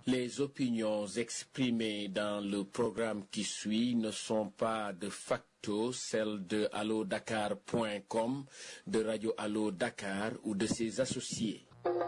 Les opinions exprimées dans le programme qui suit ne sont pas de facto celles de allodakar.com, de Radio Allo Dakar ou de ses associés.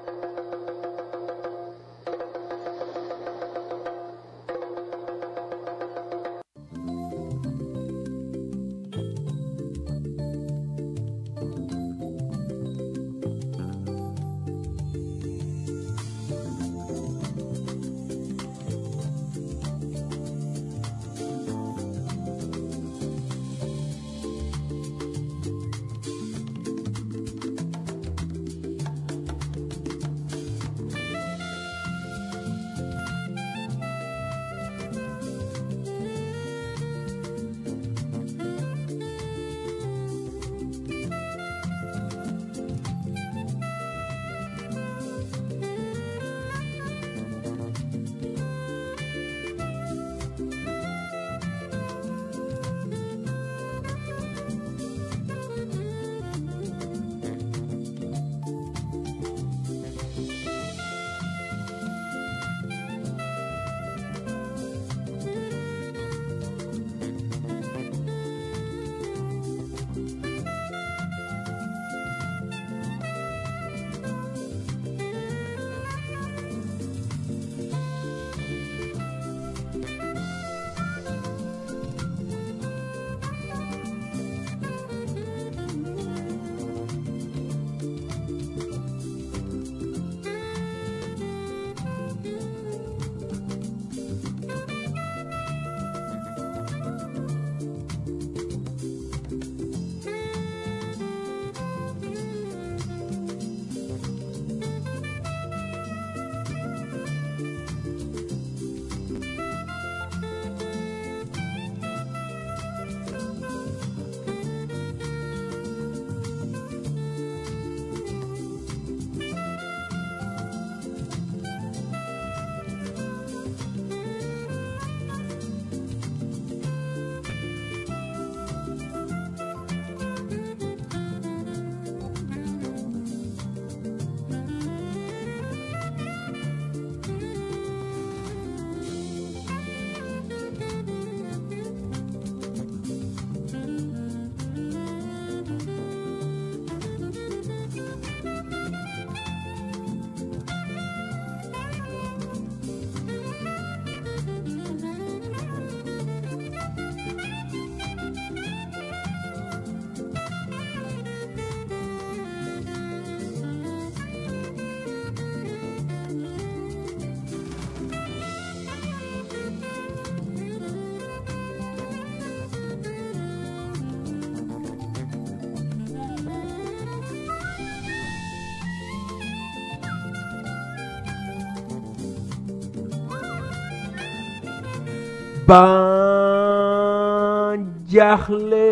ban jaaxle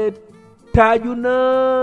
taaju na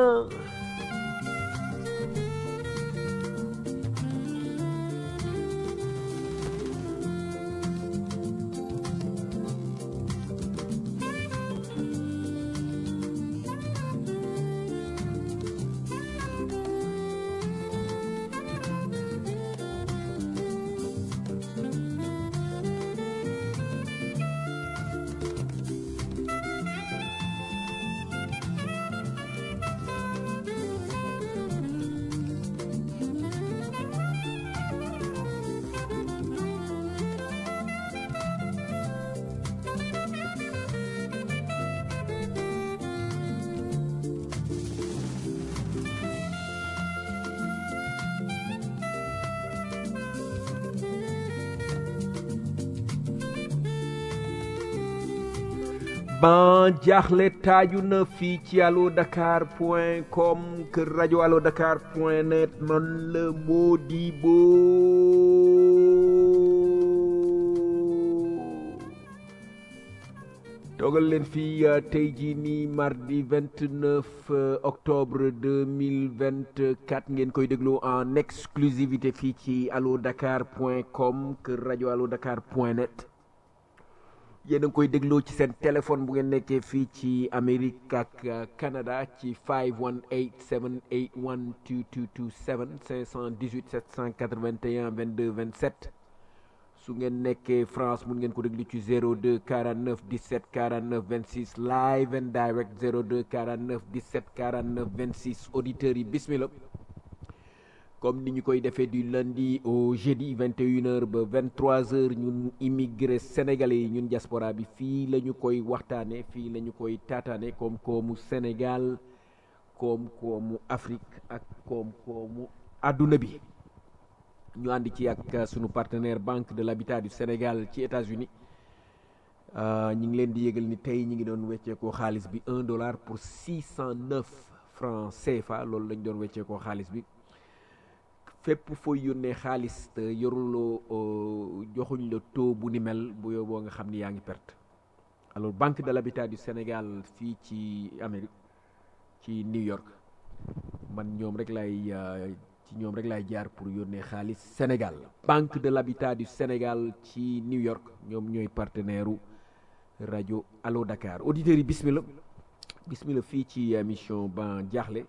ban jaaxle taaju na fii ci allo dakar point com kër rajo allo dakar point net man la Modibo toogal leen fii tey jii nii mardi 29 octobre 2024 ngeen koy déglu en exclusivité fii ci allo dakar point com kër rajo allo dakar point net yéen a ngi koy dégloo ci seen téléphone bu ngeen nekkee fii ci Amérique ak Canada ci 518 781 2227 518 781 22 27 su ngeen nekkee France mun ngeen ko déglu ci 02 49 17 49 26 live and direct 02 49 17 49 26 auditeurs yi bismillah comme ni ñu koy defee du lundi au jeudi 21h ba 23h ñun immigré sénégalais yi ñun diaspora bi fii la ñu koy waxtaane fii la ñu koy taataane koom-koomu Sénégal koom-koomu Afrique ak koom-koomu àdduna bi ñu ànd ci ak sunu partenaire Banque de l'Habitat du Sénégal ci États-Unis ñi ngi leen di yëgal ni tey ñi ngi doon wecceekoo xaalis bi un dollar pour 609 francs CFA loolu lañ doon wecceekoo xaalis bi fépp fooy yónnee xaalis te yoruloo joxuñ la taux bu ni mel bu yóbboo nga xam ni yaa ngi perte alors Banque de l'Habitat du Sénégal fii ci Amérique ci New York man ñoom rek lay ci ñoom rek laay jaar pour yónnee xaalis Sénégal Banque de l'Habitat du Sénégal ci New York ñoom ñooy partenaire u rajo Allo Dakar auditeurs yi bismillah bismillah fii ci émission ban jaaxle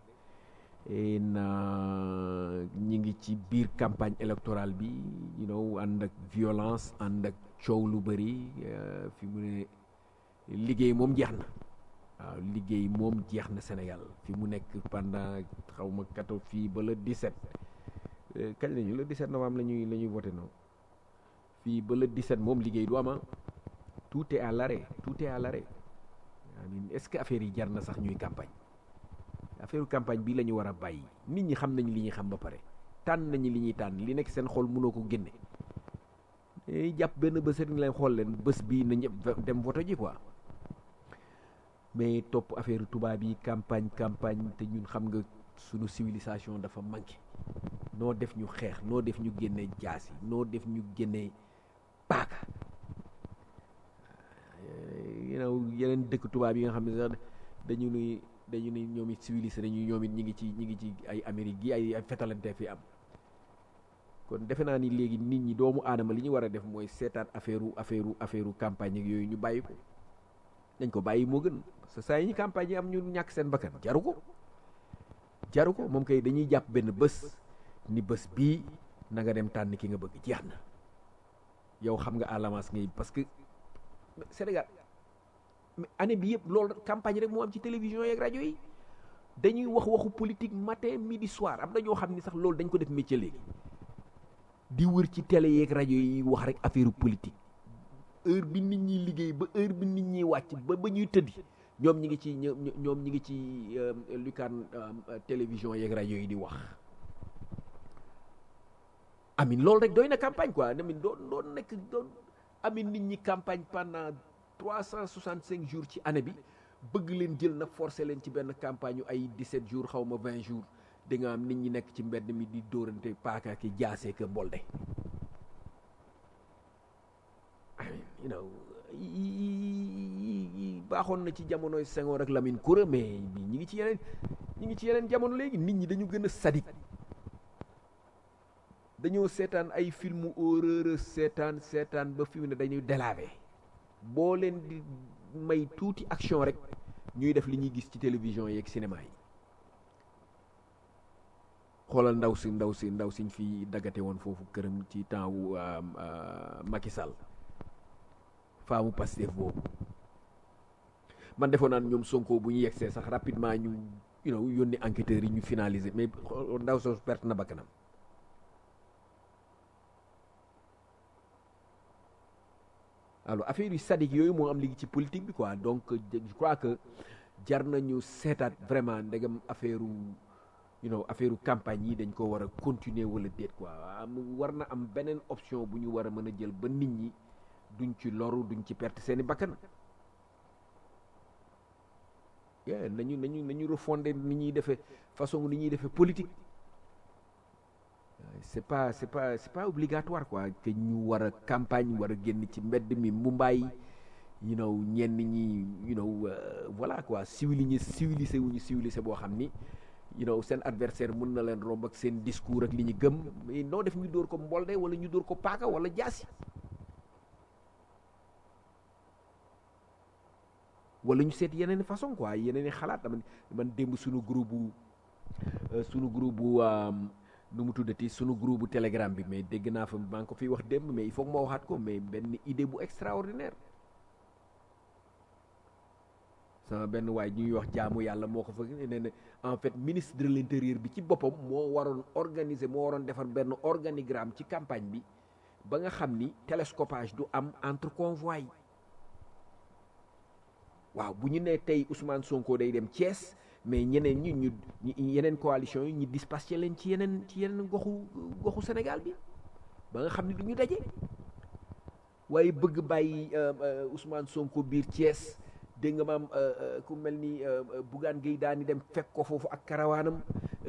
na ñi ngi ci biir campagne électorale bi you know ànd ak violence ànd ak coow lu bëri fi mu ne liggéey moom jeex na waaw liggéey moom jeex na Sénégal fi mu nekk pendant xaw ma kato fii ba le 17 kañ lañu le 17 novembre la ñuy la ñuy voté noonu fii ba le 17 moom liggéey du ama tout est à l'arrêt tout est à l'arrêt est-ce que affaire yi jar na sax ñuy campagne affaire campagne bi la ñu war a bàyyi nit ñi xam nañu li ñuy xam ba pare tànn nañu li ñuy tànn li nekk seen xol mënoo ko génne jàpp benn bés rek ni leen xool leen bés bii na ñëpp dem voto ji quoi mais topp affaire tubaab yi campagne campagne te ñun xam nga sunu civilisation dafa manqué noo def ñu xeex noo def ñu génne jaasi noo def ñu génne paaka you know yeneen dëkk tubaab yi nga xam ne sax dañu nuy dañu ni ñoom it civilisé nañu ñoom it ñi ngi ci ñi ngi ci ay Amérique gi ay ay fetalante fi am kon defe naa ni léegi nit ñi doomu aadama li ñu war a def mooy seetaat affaire affaire affaire campagne ak yooyu ñu bàyyi ko dañ ko bàyyi moo gën parce que saa yi ñu campagne yi am ñu ñàkk seen bakkan jaru ko jaru ko moom kay dañuy jàpp benn bés ni bés bii na nga dem tànn ki nga bëgg jeex na yow xam nga à l'avance ngay parce que Sénégal année bi yëpp loolu campagne rek moo am ci télévision yeeg rajo yi dañuy wax waxu politique matin midi soir am na ñoo xam ni sax loolu dañ ko def métier léegi di wër ci télé yeeg rajo yi wax rek affaire politique heure bi nit ñi liggéey ba heure bi nit ñi wàcc ba ba ñuy tëddi ñoom ñi ngi ci ñoom ñi ngi ci lukaan télévision yeeg rajo yi di wax amin loolu rek doy na campagne quoi amin doon doon nekk doon amin nit ñi campagne pendant trois cent soixante cinq jours ci année bi bëgg leen jël nag forcé leen ci benn campagne yu ay dix-sept jours xaw ma vingt jours da nga am nit ñi nekk ci mbedd mi di dóorante paaka ki jaasee ka mbolde you know baaxoon na ci jamonoy Senghor ak Lamine Koura mais ñi ngi ci yeneen ñi ngi ci yeneen jamono léegi nit ñi dañu gën a sadik dañoo seetaan ay filmu horreur seetaan seetaan ba fi mu ne dañuy délavé boo leen di may tuuti action rek ñuy def li ñuy gis ci télévision yeeg cinéma yi xoolal ndaw si ndaw si ndaw siñ fi daggate woon foofu këram ci temps wu Macky Sall faamu Pastef boobu man defoon naan ñoom Sonko bu ñu yegsee sax rapidement ñu you know yónni enquêteurs yi ñu finaliser mais ndaw soosu perte na bakkanam alors affaire yu sadique yooyu moo am léegi ci politique bi quoi donc je crois que jar nañu seetaat vraiment ndegam affaire you know affaire campagne yi dañ ko war a continuer wala déet quoi am war na am beneen option bu ñu war a mën a jël ba nit ñi duñ ci loru duñ ci perte seeni bakkan yeah, nañu nañu nañu refonder ni ñuy defee façon ni ñuy defee politique c'est pas c'est pas c'est pas obligatoire quoi que ñu war a campagne war a génn ci mbedd mi Mumbai you know ñenn ñi you know uh, voilà quoi civilisé civilisé wu ñu civilisé boo xam ni you know seen adversaire mën na leen romb ak seen discours ak li ñu gëm mais noo def ñu dóor ko mbolde wala ñu dóor ko paaka wala jaasi wala ñu seet yeneen façon quoi yeneen i xalaat man man démb suñu groupe bu suñu groupe bu nu mu tuddati sunu groupe bu telegram bi mais dégg naa fa maa ngi ko fiy wax démb mais il faut que ma waxaat ko mais benn idée bu extraordinaire sama benn waay ñuy wax jaamu yàlla moo ko fa nee na en fait ministre de l'intérieur bi ci boppam moo waroon organiser moo waroon defar benn organigramme ci campagne bi ba nga xam ni télescopage du am entre convois yi waaw bu ñu nee tey Ousmane Sonko day dem Thiès mais ñeneen ñi ñu yeneen coalition yi ñu dispatché leen ci yeneen ci yeneen goxu goxu Sénégal bi ba nga xam ne du ñu daje waaye bëgg bàyyi Ousmane Sonko biir Thiès dégg nga maam ku mel ni Bougane Gueye daani dem fekk ko foofu ak karawaanam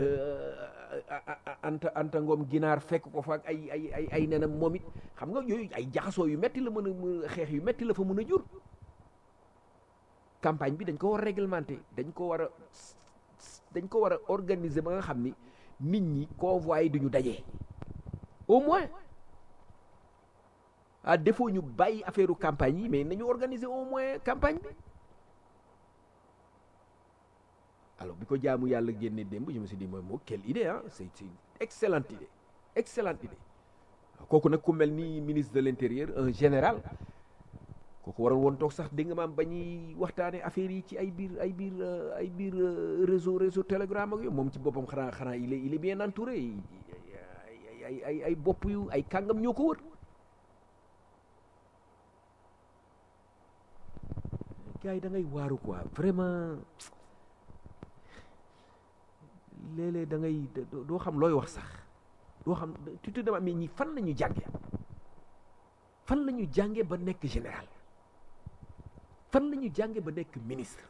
anta anta ngoom ginaar fekk ko fa ak ay ay ay ay nenam moom it xam nga yooyu ay jaxasoo yu metti la mën a xeex yu metti la fa mën a jur campagne bi dañ ko war a réglementer dañ ko war a dañ ko war a organiser ba nga xam ni nit ñi convois yi duñu dajee au moins à défaut ñu bàyyi affaire campagne yi mais nañu organiser au moins campagne bi alors bi ko jaamu yàlla génne démb je me suis dit mooy moo quelle idée ah c'est c'est une excellente idée excellente idée kooku nag ku mel ni ministre de l'intérieur un général kooku waroon woon toog sax dégg nga maam ba ñuy waxtaane affaire yi ci ay biir ay biir ay biir réseau réseau telegram ak yooyu moom ci boppam xanaa xanaa il est il est bien entouré ay ay ay ay bopp yu ay kàngam ñoo ko wër gars yi da ngay waaru quoi vraiment léeg-léeg da ngay doo xam looy wax sax doo xam tu te demandes mais ñi fan la ñu jànge fan la ñu jànge ba nekk général fan la ñu jànge ba nekk ministre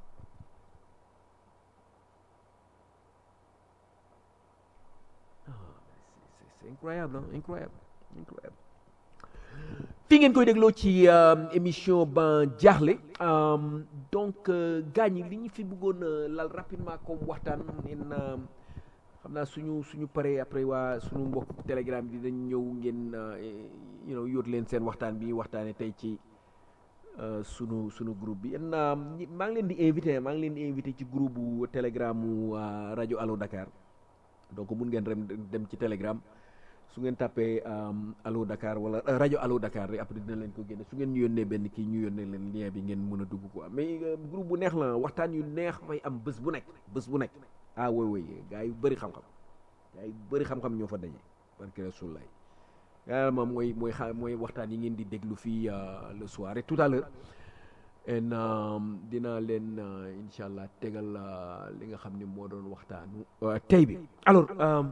c'est incroyable hein incroyable incroyable fi ngeen koy dégloo ci émission ban jaaxle donc gaañ li ñu fi bëggoon lal rapidement comme waxtaan nen xam naa suñu suñu paree après waa suñu mbokk telegram bi dañ ñëw ngeen you know yóot leen seen waxtaan bi waxtaane tey ci sunu sunu groupe bi en maa ngi leen di invité maa ngi leen di invité ci groupe bu telegramu rajo Allo Dakar donc mun ngeen rem dem ci telegram su ngeen tàppee Allo Dakar wala rajo Allo Dakar rek après dina leen ko génne su ngeen ñu yónnee benn kii ñu yónnee leen lien bi ngeen mën a dugg quoi mais groupe bu neex la waxtaan yu neex fay am bés bu nekk bés bu nekk ah woy woy gars yu bëri xam-xam gars yu bëri xam-xam ñoo fa daje barke Rasulullah yaa moom mooy mooy xa mooy waxtaan yi ngeen di déglu fii le soir et tout à l'heure en dinaa leen incha allah tegal li nga xam ne moo doon waxtaanu tey bi alors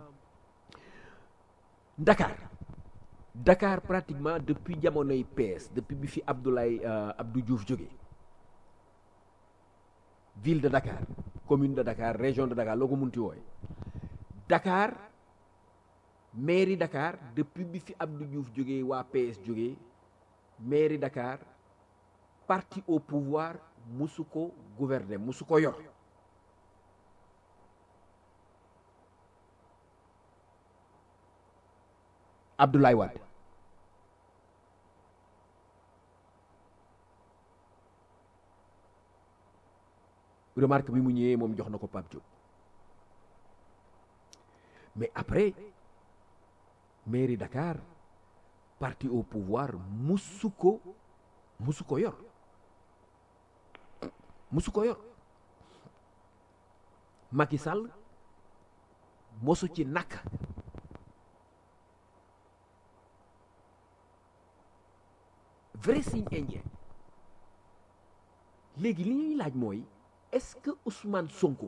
Dakar Dakar pratiquement depuis jamonoy PS depuis bi fi Abdoulaye Abdou Diouf jóge ville de Dakar commune de Dakar région de Dakar loo ko munti wooye Dakar mairie Dakar depuis bi fi Abdou Diouf jógee waa PS jógee mairie Dakar parti au pouvoir musu ko gouverner musu ko yor Abdoulaye Wade remarque bi mu ñëwee moom jox na ko Pape Diop mais après mairie Dakar parti au pouvoir musu ko musu ko yor musu ko yor Macky Sall mosu ci nakk vrai signe indien léegi li ñuy laaj mooy est-ce que Ousmane Sonko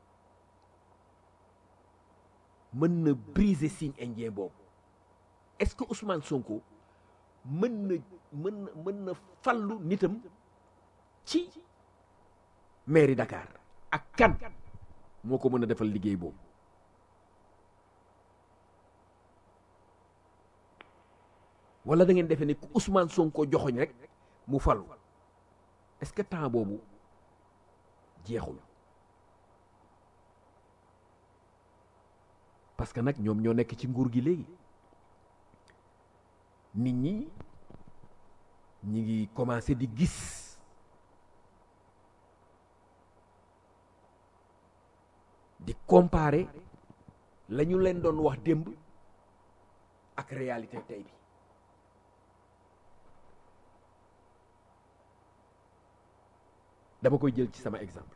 mën na briser signe indien boobu est-ce que Ousmane Sonko mën na mën na mën na fallu nitam ci mairie Dakar ak kan moo ko mën a defal liggéey boobu wala da ngeen defee ne Ousmane Sonko joxoñ rek mu fallu est-ce que temps boobu jeexul parce que nag ñoom ñoo nekk ci nguur gi léegi nit ñi ñi ngi commencé di gis di comparer la ñu leen doon wax démb ak réalité tey bi dama koy jël ci sama exemple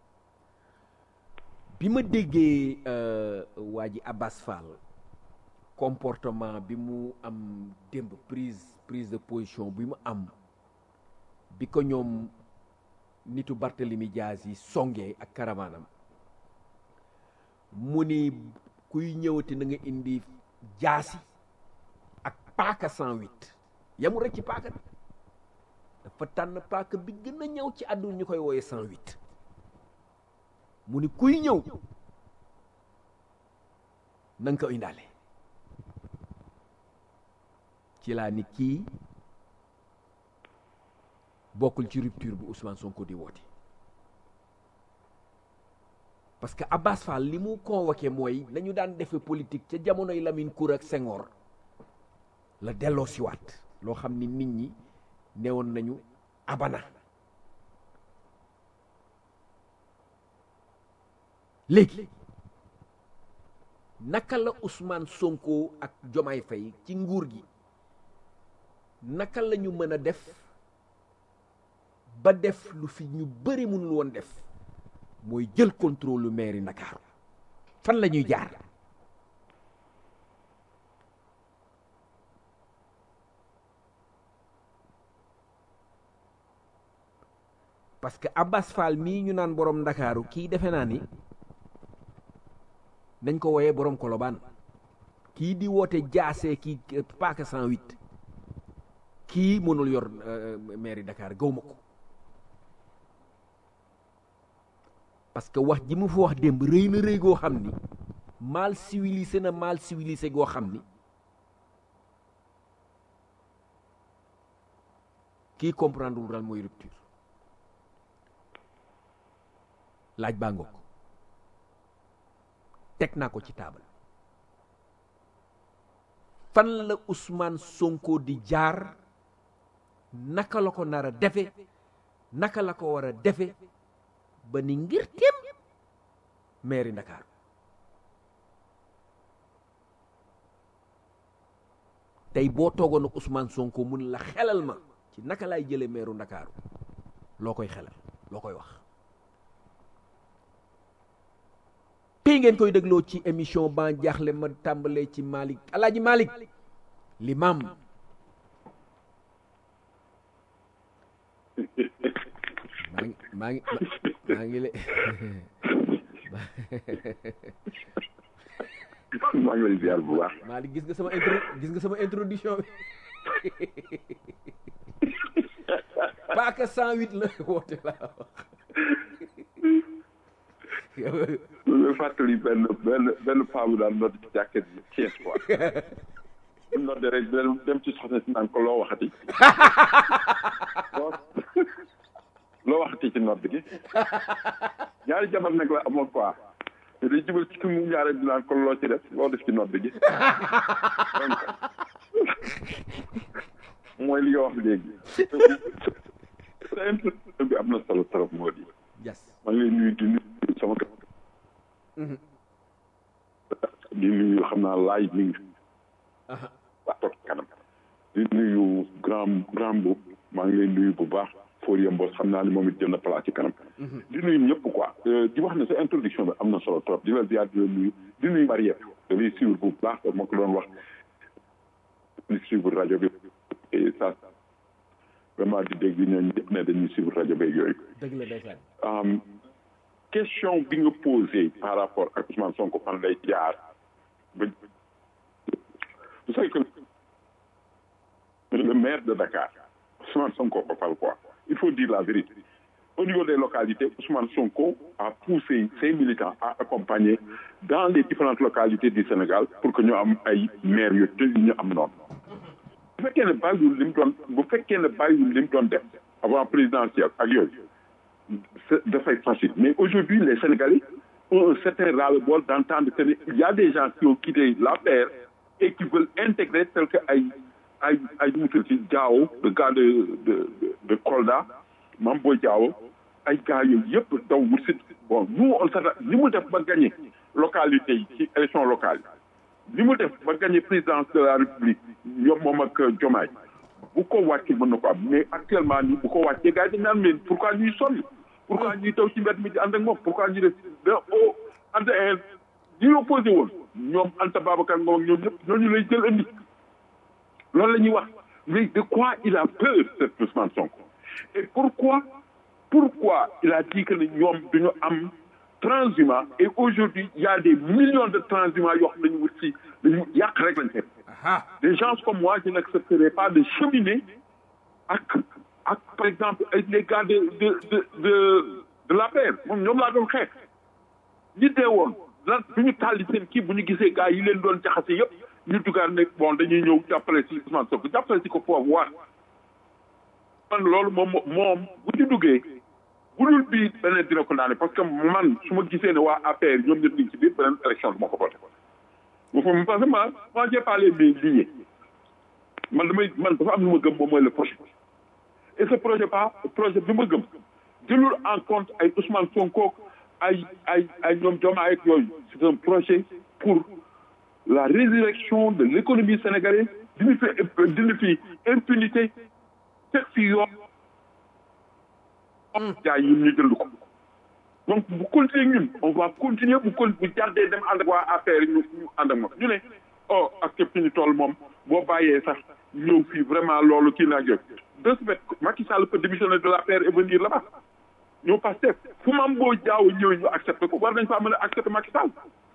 bi ma déggee waa ji Abbas Fall comportement bi mu am démb prise prise de position bi mu am bi ko ñoom nitu Barthélemy Diaz yi songee ak karawaanam mu ni kuy ñëwati na nga indi jaasi ak paaka 108 yamu rek ci paaka bi dafa tànn paaka bi gën a ñëw ci àdduna ñu koy wooye 108 mu ni kuy ñëw na nga ko indaale ci laa ni kii bokkul ci rupture bu Ousmane Sonko di woote parce que Abbas Fall li mu convoqué mooy nañu daan defe politique ca jamonoy Lamine Kour ak Senghor la delloo siwaat loo xam ni nit ñi newoon nañu abana léegi naka la Ousmane Sonko ak Jomaay Faye ci nguur gi naka la ñu mën a def ba def lu fi ñu bëri mënul woon def mooy jël contrôle lu mairie Ndakaaru fan la ñuy jaar parce que Abbas Fall mii ñu naan borom Ndakaaru kii defe naa ni nañ ko woyee borom Kolobaan kii di woote jaasee kii paaka 108 kii mënul yor mairie Dakar gaw ma ko parce que wax ji mu fa wax démb rëy na rëy goo xam ni mal civilisé na mal civilisé goo xam ni kii comprendre wul lan mooy rupture laaj baa ngoog teg naa ko ci taabal fan la Ousmane Sonko di jaar naka la ko nar a defe naka la ko war a defe ba ni ngir téem mairie Ndakaaru tey boo toogoon ak Ousmane Sonko mun la xelal ma ci naka laay jëlee maire Ndakaaru loo koy xelal loo koy wax tey ngeen koy dégloo ci émission ba jaaxle ma tàmbalee ci Malick Alaaji Malick l'imam maa ngi maa ngi maa ngi le maa ngi lay ziar bu baax. Malick gis nga sama intro gis nga sama introduction bi paaka 108 la woote laa wax loolu fàttali benn benn benn paa bu daan nodd ci jàkket bi Thiès quoi. bu nodde rek dem dem ci soxna si naan ko loo waxati. loo waxati ci nodd gi. ñaari jabar nag la amoon quoi. te day jubal ci ki mu ñaare di naan ko loo ci def loo def ci nodd gi. donc mooy li nga wax léegi. sa introduction bi am na solo trop moo di. yes maa ngi lay nuyu di nuyu sama kër. di nuyu xam naa laaj mi ngi waa toog kanam di nuyu grand grand bu maa ngi lay nuyu bu baax Fourier Mbos xam naa ni moom it jël na place ci kanam di nuyu ñëpp quoi di wax ne sa introduction bi am na solo trop di la ziar di la nuyu di nuyu Mariette da lay suivre bu baax ma ko doon wax di suivre rajo bi et ça vraiment di dégg ñooñu ñëpp ne dañuy suivre rajo beeg yooyu dëgg la ndeysaan question bi nga posé par rapport ak Ousmane Sonko fan lay jaar ba vous savez que le maire de Dakar Ousmane Sonko ko fal quoi il faut dire la vérité au niveau des localités Ousmane Sonko a poussé ses militants à accompagner dans les différentes localités du Sénégal pour que ñu am ay maires yu te ñu am noonu bu fekkee ne bàyyiwul li mu doon bu fekkee ne bàyyiwul li mu doon def avant présidentielle ak yooyu dafay facile. Mais aujourd'hui, les Sénégalais ont un certain ras-le-bol d'entendre qu'il y a des gens qui ont quitté la paire et qui veulent intégrer tel que Aïe, Aïe, Aïe Diao, le gars de, de, de, de Kolda, Mambo Diao, Aïe gars yëpp daw wut si bon nous on s'attend li mu def ba gagné localité yi ci élection locale yi li mu def ba gagné présidence de la république ñoom moom ak Diomaye bu ko wàccee mën na ko am mais actuellement nii bu ko wàccee gars yi dañ naan mais pourquoi ñuy sonn pourquoi ñuy taw ci mbedd mi di ànd ak moom pourquoi ñuy def da o ànd ñi opposé woon ñoom Anta Babacar Ngom ak ñoom ñëpp ñooñu lay jël indi loolu la ñuy wax mais de quoi il a peur cet Ousmane Sonko et pourquoi pourquoi il a dit que ne ñoom duñu am transhumant et aujourd'hui il y a des millions de transhumants yoo xam ne dañu wut si dañu yàq rek lañ seet des gens comme moi je n'accepterai pas de cheminer ak ak par exemple les gars de de de de de la paix moom ñoom laa doon xeex ñi dee woon lan bu ñu tàlli seen kii bu ñu gisee gars yi leen doon jaxase yëpp ñu dugaat ne bon dañuy ñëw jàppale si Ousmane Sonko jàppale si ko pouvoir man loolu moom moom bu ñu duggee bu dul bii beneen dina ko daane parce que man su ma gisee ne waa APR ñoom ñëpp ñu ngi ci biir beneen élection du ma ko voté moom parce que moi moi j'ai pas les mains liées man damay man dafa am lu ma gëm moom mooy le projet et ce projet pas projet bi ma gëm jëlul en compte ay Ousmane Sonko ay ay ay ñoom Diomaye ak yooyu c'est un projet pour la résurrection de l'économie sénégalaise dina fi dina fi impunité teg fi yoon jaay ñun ñu jënd ko donc bu continuer ñun on va continuer bu con bu jàddee dem ànd ak waa affaire ñu ñu ànd ak moom ñu ne oh ak képp ñu toll moom boo bàyyee sax ñëw fii vraiment loolu kii naa jóg de ce fait Macky Sall peut démissionner de l'APR et venir là-bas ñëw Pastef fu mam boo jaaw ñëw ñu accepté ko war nañ faa mën a accepté Macky Sall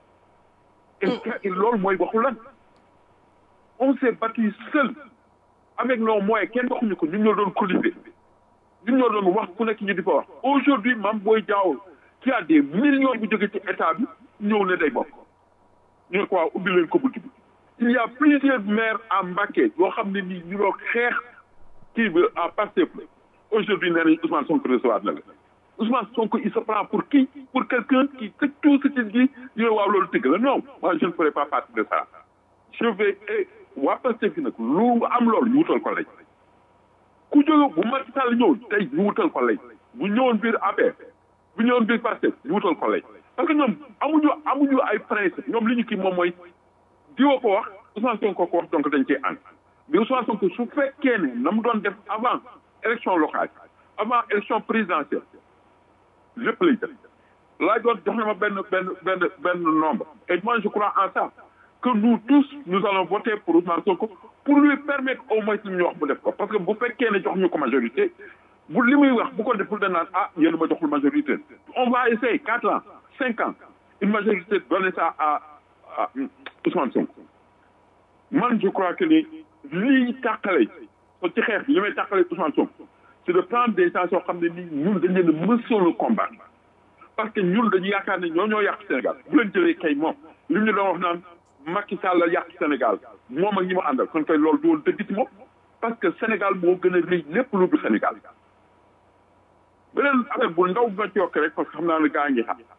et loolu mooy waxu lan on s'est battu seul avec nos moyens kenn waxuñu ko ñun ñoo doon cotiser ñun ñoo doon wax ku nekk ñu di fa wax aujourd'hui mam booy jaaw qui a des millions bu jóge ci état bi ñëw ne day bokk ñu ne ko waaw ubbi leen ko bunt bi il y a plusieurs maires à Mbacké yoo xam ne nii ñu doon xeex kii bi à Pastef aujourd'hui nee nañ Ousmane Sonko recevoir na la Ousmane Sonko il se prend pour qui pour quelqu'un qui fait tout ce qu'il dit ñu ne waaw loolu tëgg la non moi je ne ferai pas partie de ça je vais waa Pastef gi nag lu am loolu ñu wutal ko lay ku jóge bu Macky Sall ñëw tey ñu wutal ko lay bu ñëwoon biir APR bu ñëwoon biir Pastef ñu wutal ko lay parce que ñoom amuñu amuñu ay principe ñoom li ñu kii moom mooy diwoo ko wax Ousmane Sonko ko wax donc dañ cee ànd mais Ousmane Sonko su fekkee ne na mu doon def avant élection locale avant élection présidentielle lépp lay def laaj doon jox na ma benn benn benn benn nombre et moi je crois en ça que nous tous nous allons voter pour Ousmane Sonko pour lui permettre au moins li ñu wax bu def ko parce que bu fekkee ne jox ñu ko majorité bu li muy wax bu ko deful da naan ah yéen ma joxul majorité on va essayer quatre ans cinq ans une majorité donner ça à à Ousmane Sonko man je crois que ni lii tàqale so ci xeex bi li may tàqale Ousmane Sonko c'est de prendre des gens yoo xam ne nii ñun dañ leen a mësoon le combat parce que ñun dañu yaakaar ne ñoo ñoo yàq Sénégal bu leen jëlee kay moom li ñu doon wax naan Macky Sall la yàq Sénégal moom ak ñi ma àndal kon kay loolu doon dëgg ci moom parce que Sénégal moo gën a rëy lépp lu du Sénégal beneen affaire bu ndaw nga ci yokk rek parce que xam naa ne gaa ngi xam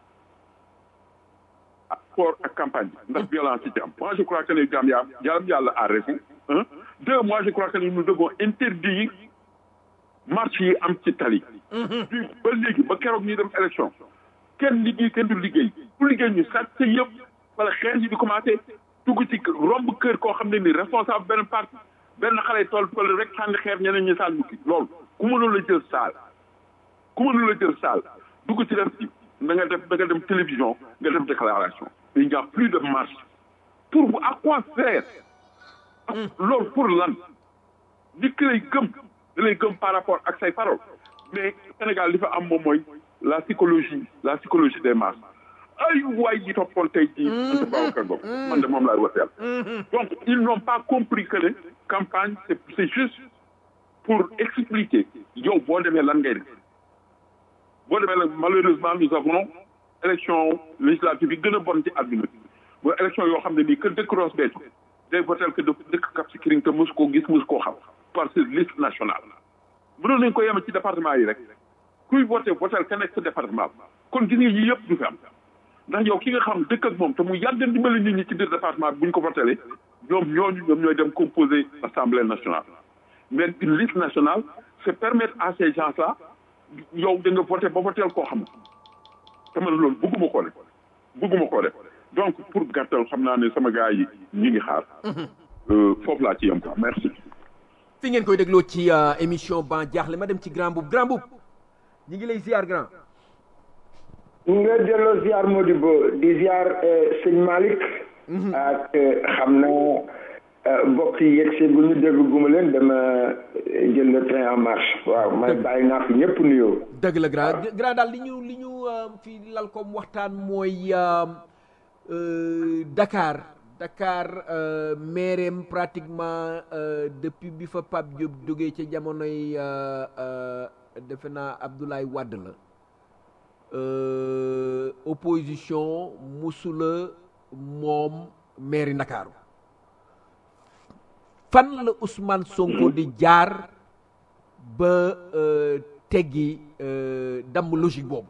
ak sport ak campagne bi ndax violence yi ci am moi je crois que ne Gambia yàlla yàlla a raison un deux moi je crois que nous devons interdire marche yi am ci tali bi ba léegi ba keroog ñuy dem élection kenn liggéey kenn du liggéey bu liggéey ñu sàcc yëpp wala xeer yi di commencé dugg ci romb kër koo xam ne ni responsable benn parti benn xale tool fële rek sànni xeer ñeneen ñi sànni mukki loolu ku mënul la jël saal ku mënul la jël saal dugg ci def ci da nga def da nga dem télévision nga def déclaration il n'y a plus de marche pour à quoi faire loolu pour lan nit ki lay gëm da lay gëm par rapport ak say paroles mais Sénégal li fa am moom mooy la psychologie la psychologie des masses ay waay yi toppoon tey jii Anta Babacar Ngom man de moom laay wateel donc ils n'ont pas compris que ne campagne c'est c'est juste pour expliquer yow boo demee lan ngay def boo demee nag malheureusement nous avons élection législative yi gën a bon ci àdduna bi mooy élection yoo xam ne nii que dëkk Ross Béthio day votel que dëkk Cap Skirring te mos koo gis mos koo xam parce que liste nationale mënoon nañ ko yema ci département yi rek kuy voté votel ka nekk sa département kon gis nga yii yëpp du fi am ndax yow ki nga xam dëkk ak moom te mu yàgg dimbali nit ñi ci biir département bi bu ñu ko votelee ñoom ñooñu ñoom ñooy dem composer assemblée nationale mais une liste nationale c'est permettre à ces gens là yow da nga voté ba votel koo xam te man loolu bëgguma koo def bëgguma koo def donc pour gàttal xam naa ne sama gars yi ñi ngi xaar foofu laa ci yem quoi merci fi ngeen koy dégloo ci émission ban jaaxle ma dem ci grand boub grand boub ñi ngi lay ziar grand nga delloo ziar Modibo di ziar sëñ Malick ak xam na mbokk yi yegg bu ñu dégg guma leen dama jël le train en marche waaw may bàyyi naa fi ñëpp nuyoo dëgg la grand grand daal li ñu li ñu fi lal comme waxtaan mooy Dakar Dakar maireem pratiquement depuis bi fa Pape Diop jógee ca jamonoy defe naa Abdoulaye Wade la opposition musula moom mairie Ndakaaru fan la Ousmane Sonko di jaar ba teggi damm logique boobu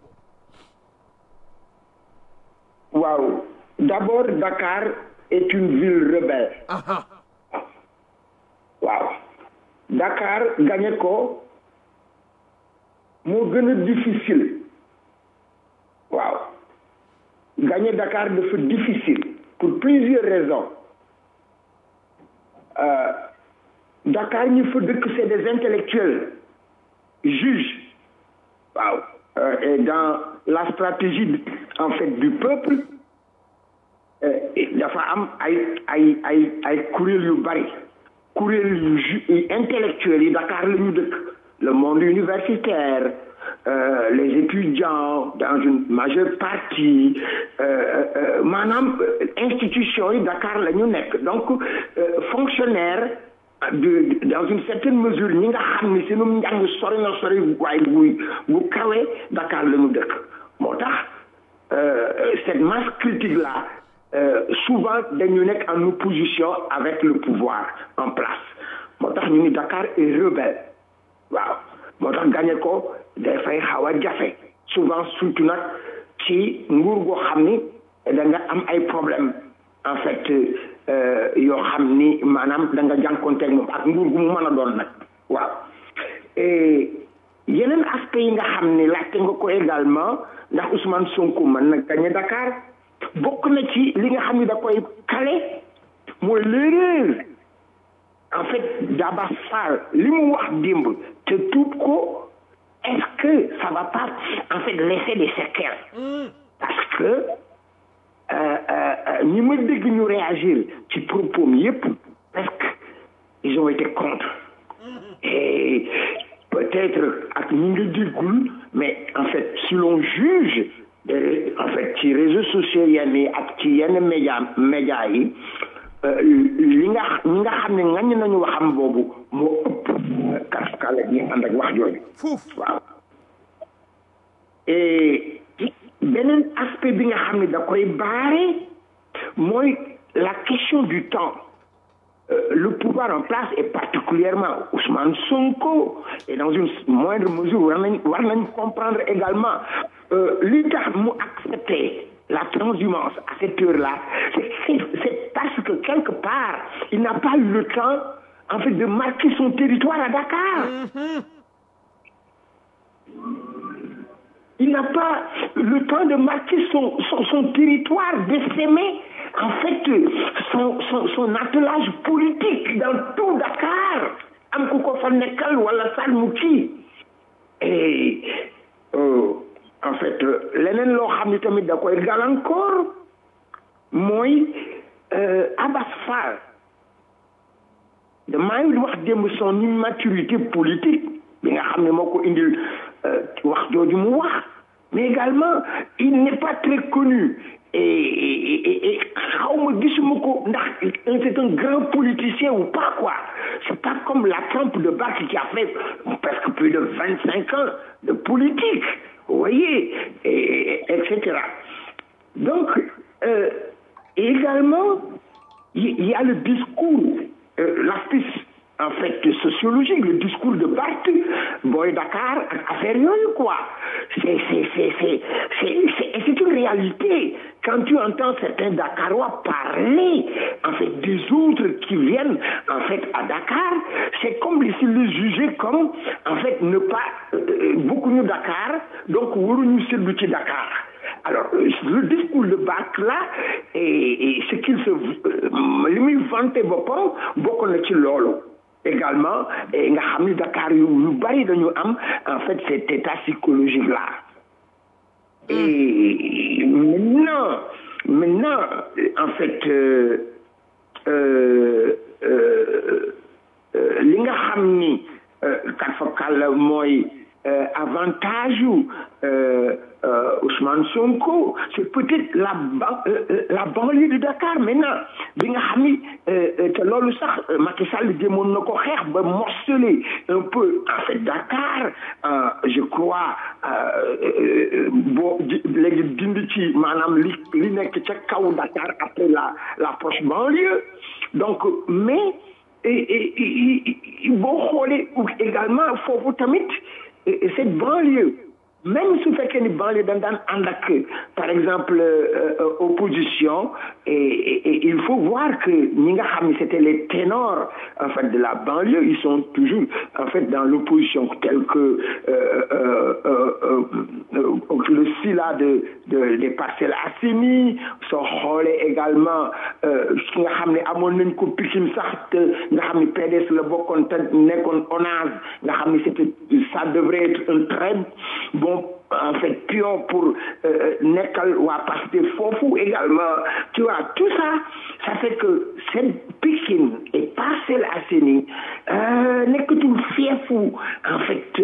waaw d'abord Dakar est une ville rebelle aha waaw Dakar gagné ko moo gën a difficile waaw gagné Dakar dafa difficile pour plusieurs raisons euh, Dakar ñi fa dëkk c'est des intellectuels juges waaw euh, et dans la stratégie en fait du peuple dafa am ay ay ay ay kuréel yu bari kuréel yu ju intellectuels yi Dakar la ñu dëkk le monde universitaire euh, les étudiants dans une majeure partie maanaam institution yi Dakar la ñu nekk donc fonctionnaire de dans une certaine mesure ñi nga xam ni seenum njàng sori na sori waaye bu bu kawee Dakar la ñu dëkk moo tax cette masse critique là Euh, souvent dañu nekk en opposition avec le pouvoir en place moo tax ñu ni Dakar est rebelle waaw moo tax gagné ko dafay xaw a jafe souvent surtout nag ci nguur goo xam ni da nga am ay problème en fait euh, yoo xam ni maanaam da nga jànkonteeg moom ak nguur gu mu mën a doon nag waaw et yeneen aspect yi nga xam ni laajte nga ko également ndax Ousmane Sonko mën na gagné Dakar bokk na ci li nga xam ni da koy kale mooy l'erreur en fait Daba Fall li mu wax démb te tuub ko est-ce que ça va pas en fait laisser des séquelles parce que ñi ma dégg ñu réagir ci propos yépp presque ils ont été contre et peut-être ak ñi nga déggul mais en fait si l'on juge en fait ci réseaux sociaux yenn yi ak ci yenn média média yi li nga ñi nga xam ne ngañ nañu waxam boobu moo ëpp kaskale ñi ànd ak wax jooju waaw et beneen aspect bi nga xam ne da koy baare mooy la question du temps le pouvoir en place et particulièrement Ousmane Sonko et dans une moindre mesure war nañ war nañ comprendre également li tax mu accepter la transhumance à cette heure-là c'est parce que quelque part il n'a pas eu le temps en fait de marquer son territoire à Dakar il n'a pas le temps de marquer son son, son territoire d'essaimer en fait son son son attelage politique dans tout Dakar am ku ko fa nekkal wala salmu kii et euh, en fait leneen loo xam ni tamit da koy gàllankoor mooy Abass Fall damaa ngi wax démb son immaturité politique bi nga xam ne moo ko indil wax jooju mu wax mais également il n'est pas très connu et et xaw ma gisuma ko ndax c'est un grand politicien ou pas quoi c'est pas comme la trempe de Barth qui a fait presque plus de vingt cinq ans de politique vous voyez et etc donc euh, également il y a le discours euh, l'aspect en fait sociologique le discours de Barth Boy Dakar ak affaire yooyu quoi c'est c'est c'est c'est c'est c'est une réalité quand tu entends certains Dakarois parler en fait des autres qui viennent en fait à Dakar c'est comme si le juger comme en fait ne pas euh, beaucoup ñu Dakar donc waruñu seddu ci Dakar alors le discours de Barth là et, et ce qu'il se li muy vanté boppam bokk na ci loolu également et nga xam ni Dakar yu yu bari dañu am en fait cet état psychologique là et maintenant maintenant en fait euh, euh, euh, li nga xam ni kat fa kàll mooy avantage yu Ousmane Sonko c'est peut-être la la banlieue de Dakar maintenant bi nga xam ni te loolu sax Macky Sall jéemoon na ko xeex ba morceler un peu en fait Dakar je crois boo léegi dindi ci maanaam li li nekk ca kaw Dakar après la la proche banlieue donc mais boo xoolee également foofu tamit cette banlieue même su fekkee ni banlieue dañ daan ànd ak par exemple opposition et il faut voir que ñi nga xam ne c'était les ténors en fait de la banlieue ils sont toujours en fait dans l'opposition tel que le sila de de des Parcelles Assainies soo xoolee également ki nga xam ne amoon nañ ko Pikine sax te nga xam ne PDS la bokkoon te nekkoon ONAS nga xam ne c'était ça devrait être un très bon en fait pion pour nekkal waa Pastef foofu également tu vois tout ça ça fait que cette Pikine et Parcelles Assainies nekkatul fiefu en fait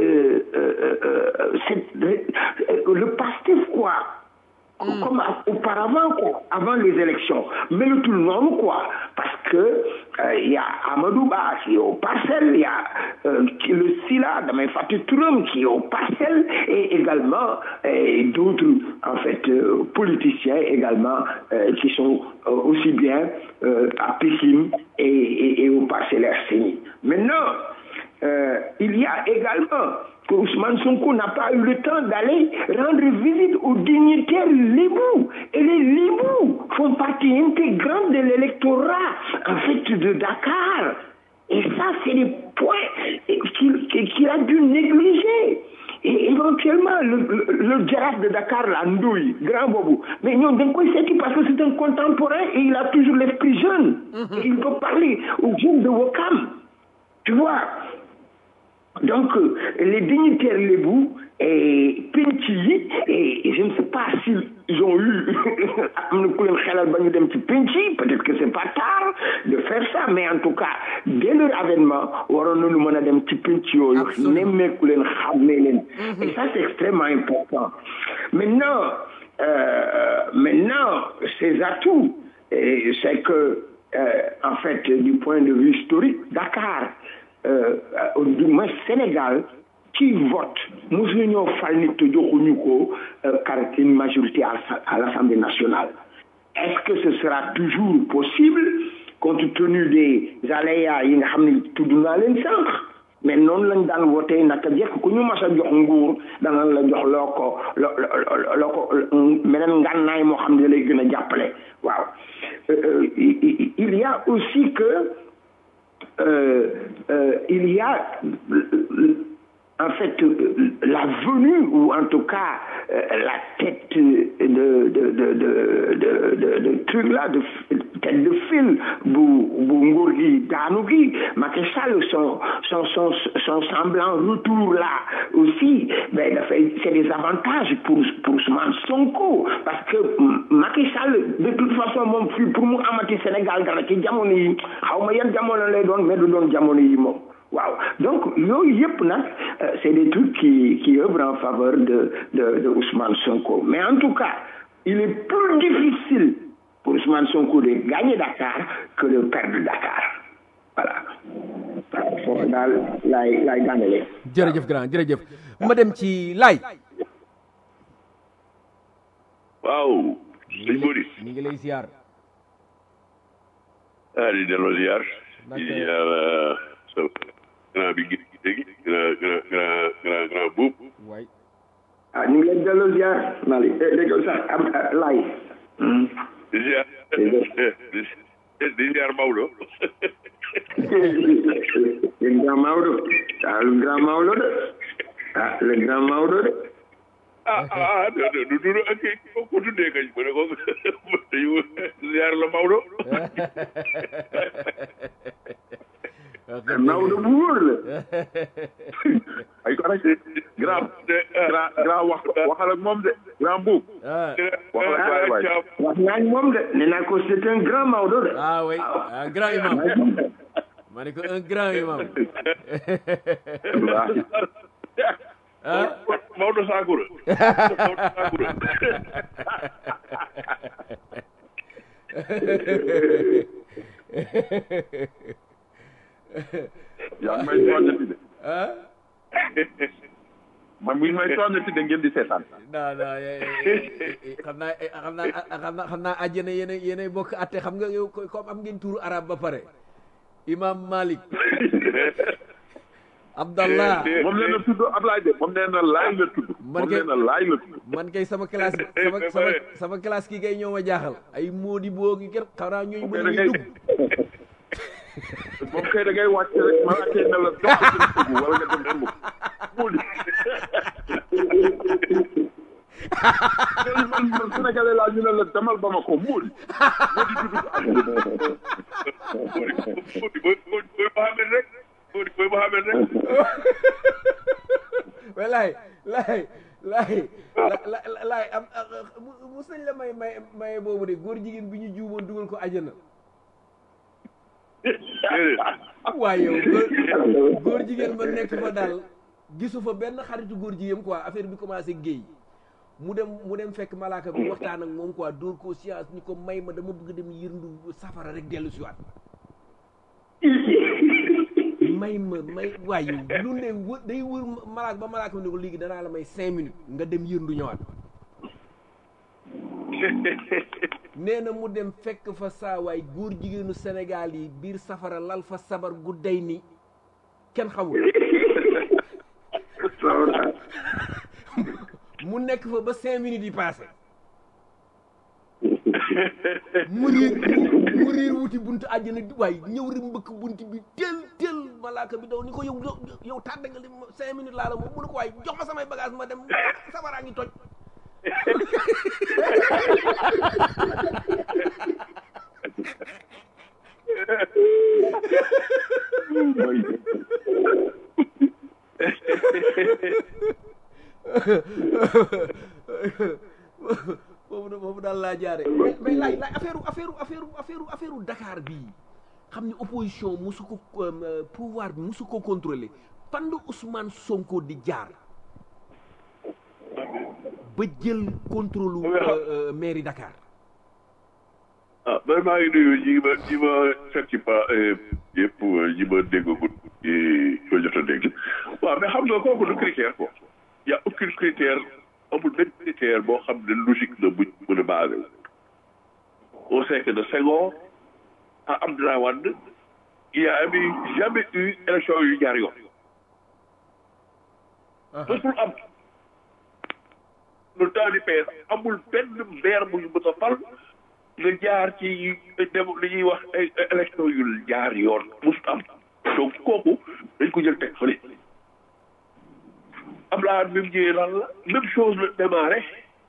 cette le Pastef quoi Mm. comme auparavant quoi avant les élections mais le tout noonu quoi parce que il euh, y a Amadou Ba qui est aux parcelles il y a euh, le Sila damay fàtte turam qui est aux parcelles et également d'autres en fait euh, politiciens également qui sont aussi bien à Pikine et, et, et aux Parcelles Assainies maintenant il y a également que Ousmane Sonko n'a pas eu le temps d'aller rendre visite aux dignitaires lébous. Et les lébous font partie intégrante de l'électorat, en fait, de Dakar. Et ça, c'est des points qu'il qu a dû négliger. Et éventuellement, le, le, le girafe de Dakar, la Ndouille, grand bobo. Mais non, d'un coup, c'est parce que c'est un contemporain et il a toujours l'esprit jeune. Mm -hmm. Et il peut parler aux jeunes de Wakam. Tu vois donc les dignitaires lébou et penc yi et je ne sais pas s'ils ont eu am na ku leen xelal ba ñu dem ci penc yi peut-être que c'est pas tard de faire ça mais en tout cas dès leur avènement waroon nañu mën a dem ci penc yooyu nemmeeku leen xàmmee leen et ça c'est extrêmement important maintenant euh, maintenant ces atouts c'est que euh, en fait du point de vue historique Dakar Euh, du moins Sénégal qui vote mosuñu ñoo fal nit te joxuñu ko car une majorité à, à l'Assemblée nationale est-ce que ce sera toujours possible compte tenu des aléas yi nga xam ne tudd naa leen sànq mais noonu lañ daan wootee naka jekk ku ñu mas a jox nguur dana la jox loo ko loo loo ko meneen ngànnaay moo xam ne lay gën a jàppale waaw il y a aussi que Euh, euh, il y a en fait la venue ou en tout cas euh, la tête de de de de de de, de truc là de tête de fil bu bu nguur gi daanu gi Macky Sall son son son son semblant retour là aussi ben dafay c'est des avantages pour pour Ousmane Sonko parce que Macky Sall de toute façon moom fii pour mu amati Sénégal dara ci jamono yi xaw ma yan jamono lay doon mais du doon jamono yi moom waaw donc yooyu yëpp nag c'est des trucs qui qui œuvrent en faveur de de de Ousmane Sonko mais en tout cas il est plus difficile pour Ousmane Sonko de gagner Dakar que de perdre Dakar voilà foofu daal laay laay daanele jërëjëf grand jërëjëf ma dem ci laay waaw sëñ Bodi mi ngi lay ziar ah di delloo ziar di ziar sa grand bi gi léegi grand grand grand grand grand buub waay ah ñu ngi leen delloo ziar Mali dégg sax am laay di ziar di ziar Maodo le grand Maodo ah le grand Maodo de ah le grand Maodo de ah ah du du du ak ko ko tuddee kañ mu ne ko dañu ziar la Maodo Maodo bu wóor la ay ko rek grand grand grand wax waxal ak moom de grand buub ah waxal ak waay waay wax naa ak moom de nee naa ko c'est un grand Maodo de. ah oui un grand imam ma ne ko un grand imam wallaahi ah Maodo Sakura Maodo Sakura yaa ngi may tooñati de ah man mi ngi may tooñati de ngeen di seetaan non non eh, eh, eh, xam naa eh, xam naa xam naa xam naa àjjana yéen a yéen a bokk atte xam nga yow ko- comme am ngeen turu arab ba pare imam Malik Abdallah moom nee na tudd Ablaye de moom nee na laay la tudd Man moom kay- nee na laay la tudd man kay sama classe sama sama sama classe ki kay ñoo ma jaaxal ay moodi boo gi kenn xanaa ñooñu mën da nañu ngay dugg moom kay da ngay wàcc rek ma laajtee ne la dox ci dugg wala nga dem ci mbokk moo di man man sénégalais laa ñu ne la demal ba ma ko moo di moo di tudd Modi mooy mooy mooy Mohamed rek Modi mooy Mohamed rek mais laay laay laay la la laay am mu- mus nañ la may may maye boobu de góor jigéen bi ñu juumoon dugal ko àjjana waaye yow góor góor jigéen ba nekk fa daal gisu fa benn xaritu góor jigéen quoi affaire bi commencé géey mu dem mu dem fekk malaaka bi waxtaan ak moom quoi dóor ko science ni ko may ma dama bëgg dem yërndu safara rek dellu si waat may ma may waaye yow lu ne wë- day wër malaaka ba malaaka bi ne ko léegi danaa la may cinq minutes nga dem yërndu ñëwaat nee na mu dem fekk fa saawaay góor jigéenu Sénégal yi biir safara lal fa sabar gu day ni kenn xamul mu nekk fa ba cinq minutes yi passé mu riir mu riir wuti buntu àjjana di waay ñëw rek mbëkk bunt bi tel tel malaaka bi daw ni ko yow yow yow tàdda nga li ma cinq minutes laa la moom mu ne ko waay jox ma samay bagage ma dem sabaraa ngi toj boobu da- boobu daal laa jaare mais mais laay laay affaire affaire affaire affaire affaire Dakar bii xam ne opposition musu ko euh, pouvoir bi musu ko contrôler fan la Ousmane Sonko di jaar ba jël contrôle Mais xam- euh, euh, mairie Dakar ah man maa ngi nuyu ñi ma ñi ma fekk ci pa yëpp ñi ma déggagul ñi ko jot a dégg waaw mais xam nga kooku du critère quoi y a aucun critère amul benn critère boo xam ne logique la buñ mën a basé wu on sait que de Senghor à Abdoulaye Wade il y a eu jamais eu élection yu jaar yoon mësul am le temps du PS amul benn maire bu ñu mën a fal nga jaar ci dem li ñuy wax ay ay élection yu jaar yoon mësul am donc kooku dañ ko jël teg fële Abdoulaye Wade bi mu ñëwee lan la même chose la démarré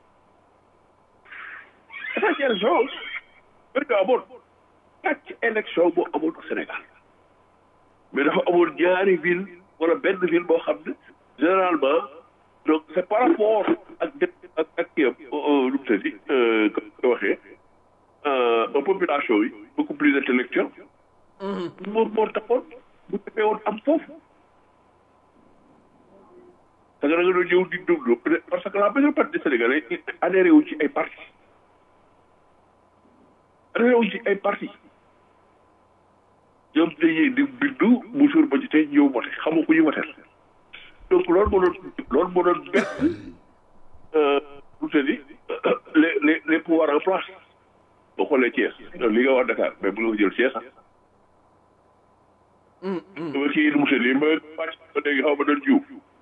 quatre élection dañ ko amoon quatre élection boo amoon au Sénégal mais dafa amoon ñaari ville wala benn ville boo xam ne généralement donc c' est par rapport ak dé ak ak kii am nu mu tëddi comme ko waxee euh, population yi beaucoup plus intellectuelle moom moo taxoon bu defee woon am foofu parce que da nga doon ñëw di déglu parce que la majeure partie des Sénégalais adhéré wu ci ay parti adhéré wu ci ay parti ñoom dañuy di bindu bu jour ba ci tey ñëw voté xamoo ku ñu voté donc loolu moo doon loolu moo doon bett lu te di les les les pouvoirs en place boo xoolee Thiès li nga wax Dakar mais bu nga ko jël Thiès ah. dama kii nu mu tëddee ba wàcc ba léegi xaw ma doon jiw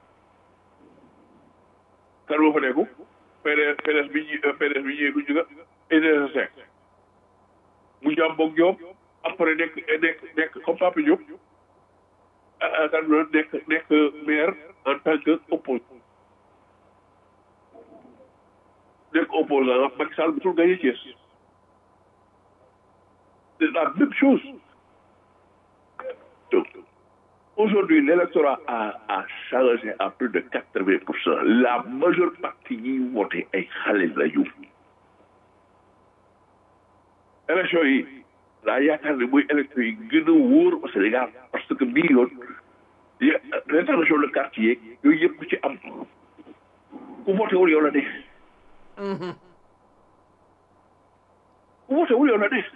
kan moo fa nekku PDS PDS bi ñi PDS bi ñëwee ku juga Idrissa Seck mu jàmm boog Diop après nekk nekk nekk comme Papa Diop ah kan la nekk nekk maire en tant que opposant nekk opposant Macky Sall musul gagné Thiès c'est la même chose donc aujourd'hui l'électorat a a changé à plus de quatre-vingts pour cent la majeure partie yi voté ay xale la ñu élection yi laa yaakaar ne mooy élection yi gën a wóor au Sénégal parce que bii yoon rétention de carte yeeg yooyu yëpp ku ci am ku voté wul yow la neex ku voté wul yow la neex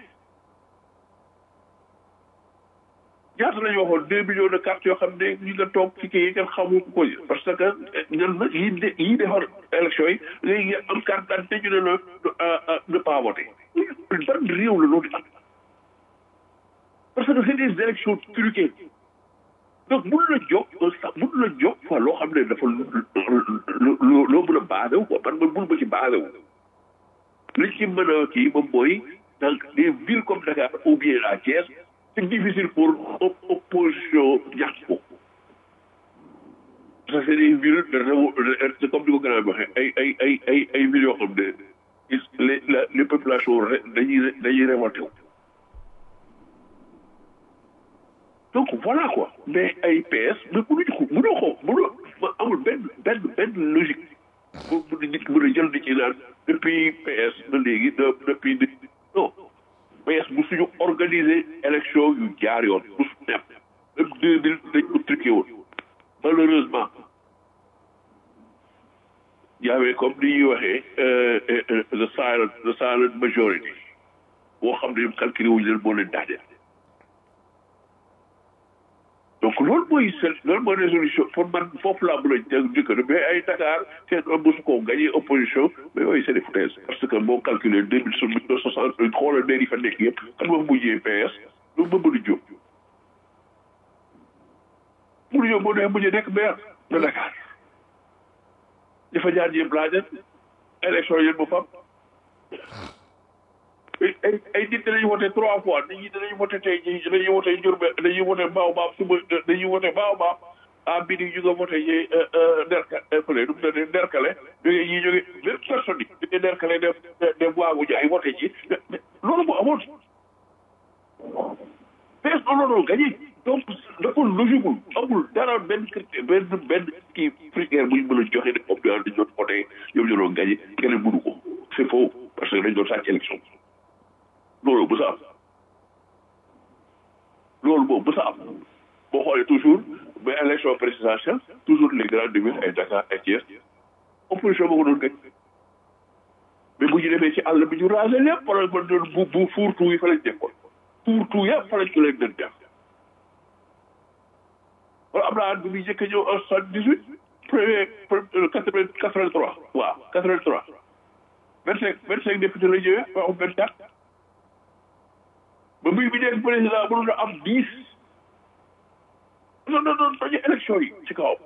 ñaata la ñu waxoon deux millions de cartes yoo xam ne ñu nga toog ci kii yi kenn xamu ko parce que ñan na yi de yi defar élection yi léegi am carte d'identité ñu ne la ne pas voter ban réew la loolu am parce que c'est des élections truquées donc mun la jóg sax mun la jóg quoi loo xam ne dafa loo loo mën a basé wu quoi man man mun ma ci basé wu li ci mën a kii moom mooy dans des villes comme Dakar ou bien à Thiès c'est difficile pour opposition ñàkk ko parce que c'est des villes de comme ni ko gën a waxee ay ay ay ay ay villes yoo xam ne les les populations dañuy dañuy révolté wu donc voilà quoi mais ay PS mais mënuñu ko mënoo ko mënoo amul benn benn benn logique bu bu nit mën a jël di ci naan depuis PS ba léegi depuis non PS bu suñu organiser élection yu jaar yoon bu su nepp même deux mille dañ ko truqué woon malheureusement y avait comme ni ñuy waxee the silent the silent majority boo xam ne ñoom calculé wuñu leen moo leen daaneel donc loolu mooy seen loolu mooy résolution pour man foofu laa mën a jëkk mais ay Dakar seen mosu ko gagné opposition mais yooyu c'est des foutaises parce que boo calculé deux mille soixante xoolal maire yi fa nekk yëpp kan moo mujjee PS lu Mamadou Diop Mamadou Diop moo dee mujjee nekk maire de Dakar dafa jaar yëpp laa def élection yëpp mu fam ay ay nit dañuy wote trois fois nit ñi dañuy wote tey jii dañuy wote Diourbel dañuy wote Baobab suba dañuy wote Baobab à midi ñu nga wote ci Derka fële nu mu tuddee Derkale jógee ñii jógee même personne yi jógee Derkale def def waagu jaay wote ci loolu moo amoon PS non non gagné donc dafa logique amul dara benn critère benn benn kii critère bu ñu mën a joxe ne comme dañ doon voté ñoom ñoo doon gagné keneen mënu ko c'est faux parce que dañ doon sàcc élection loolu bu sa am loolu moom bu sa am boo xoolee toujours ba élection présidentielle toujours les grandes villes ay Dakar ay Thiès opposition boo ko doon gañ mais bu ñu demee ci àll bi ñu rasé lépp wala ba doon bu bu fuurtu yi fa lañ nekkoon fuurtu yëpp fa lañ ko leen doon def wala am naa bi muy njëkk a ñëw en soixante dix huit premier quatre vingt quatre vingt trois waaw quatre vingt trois vingt cinq vingt cinq député la ñëwee ba am vingt quatre ba muy bi nekk président mënoon na am dix non non non dañu élection yi ci kaw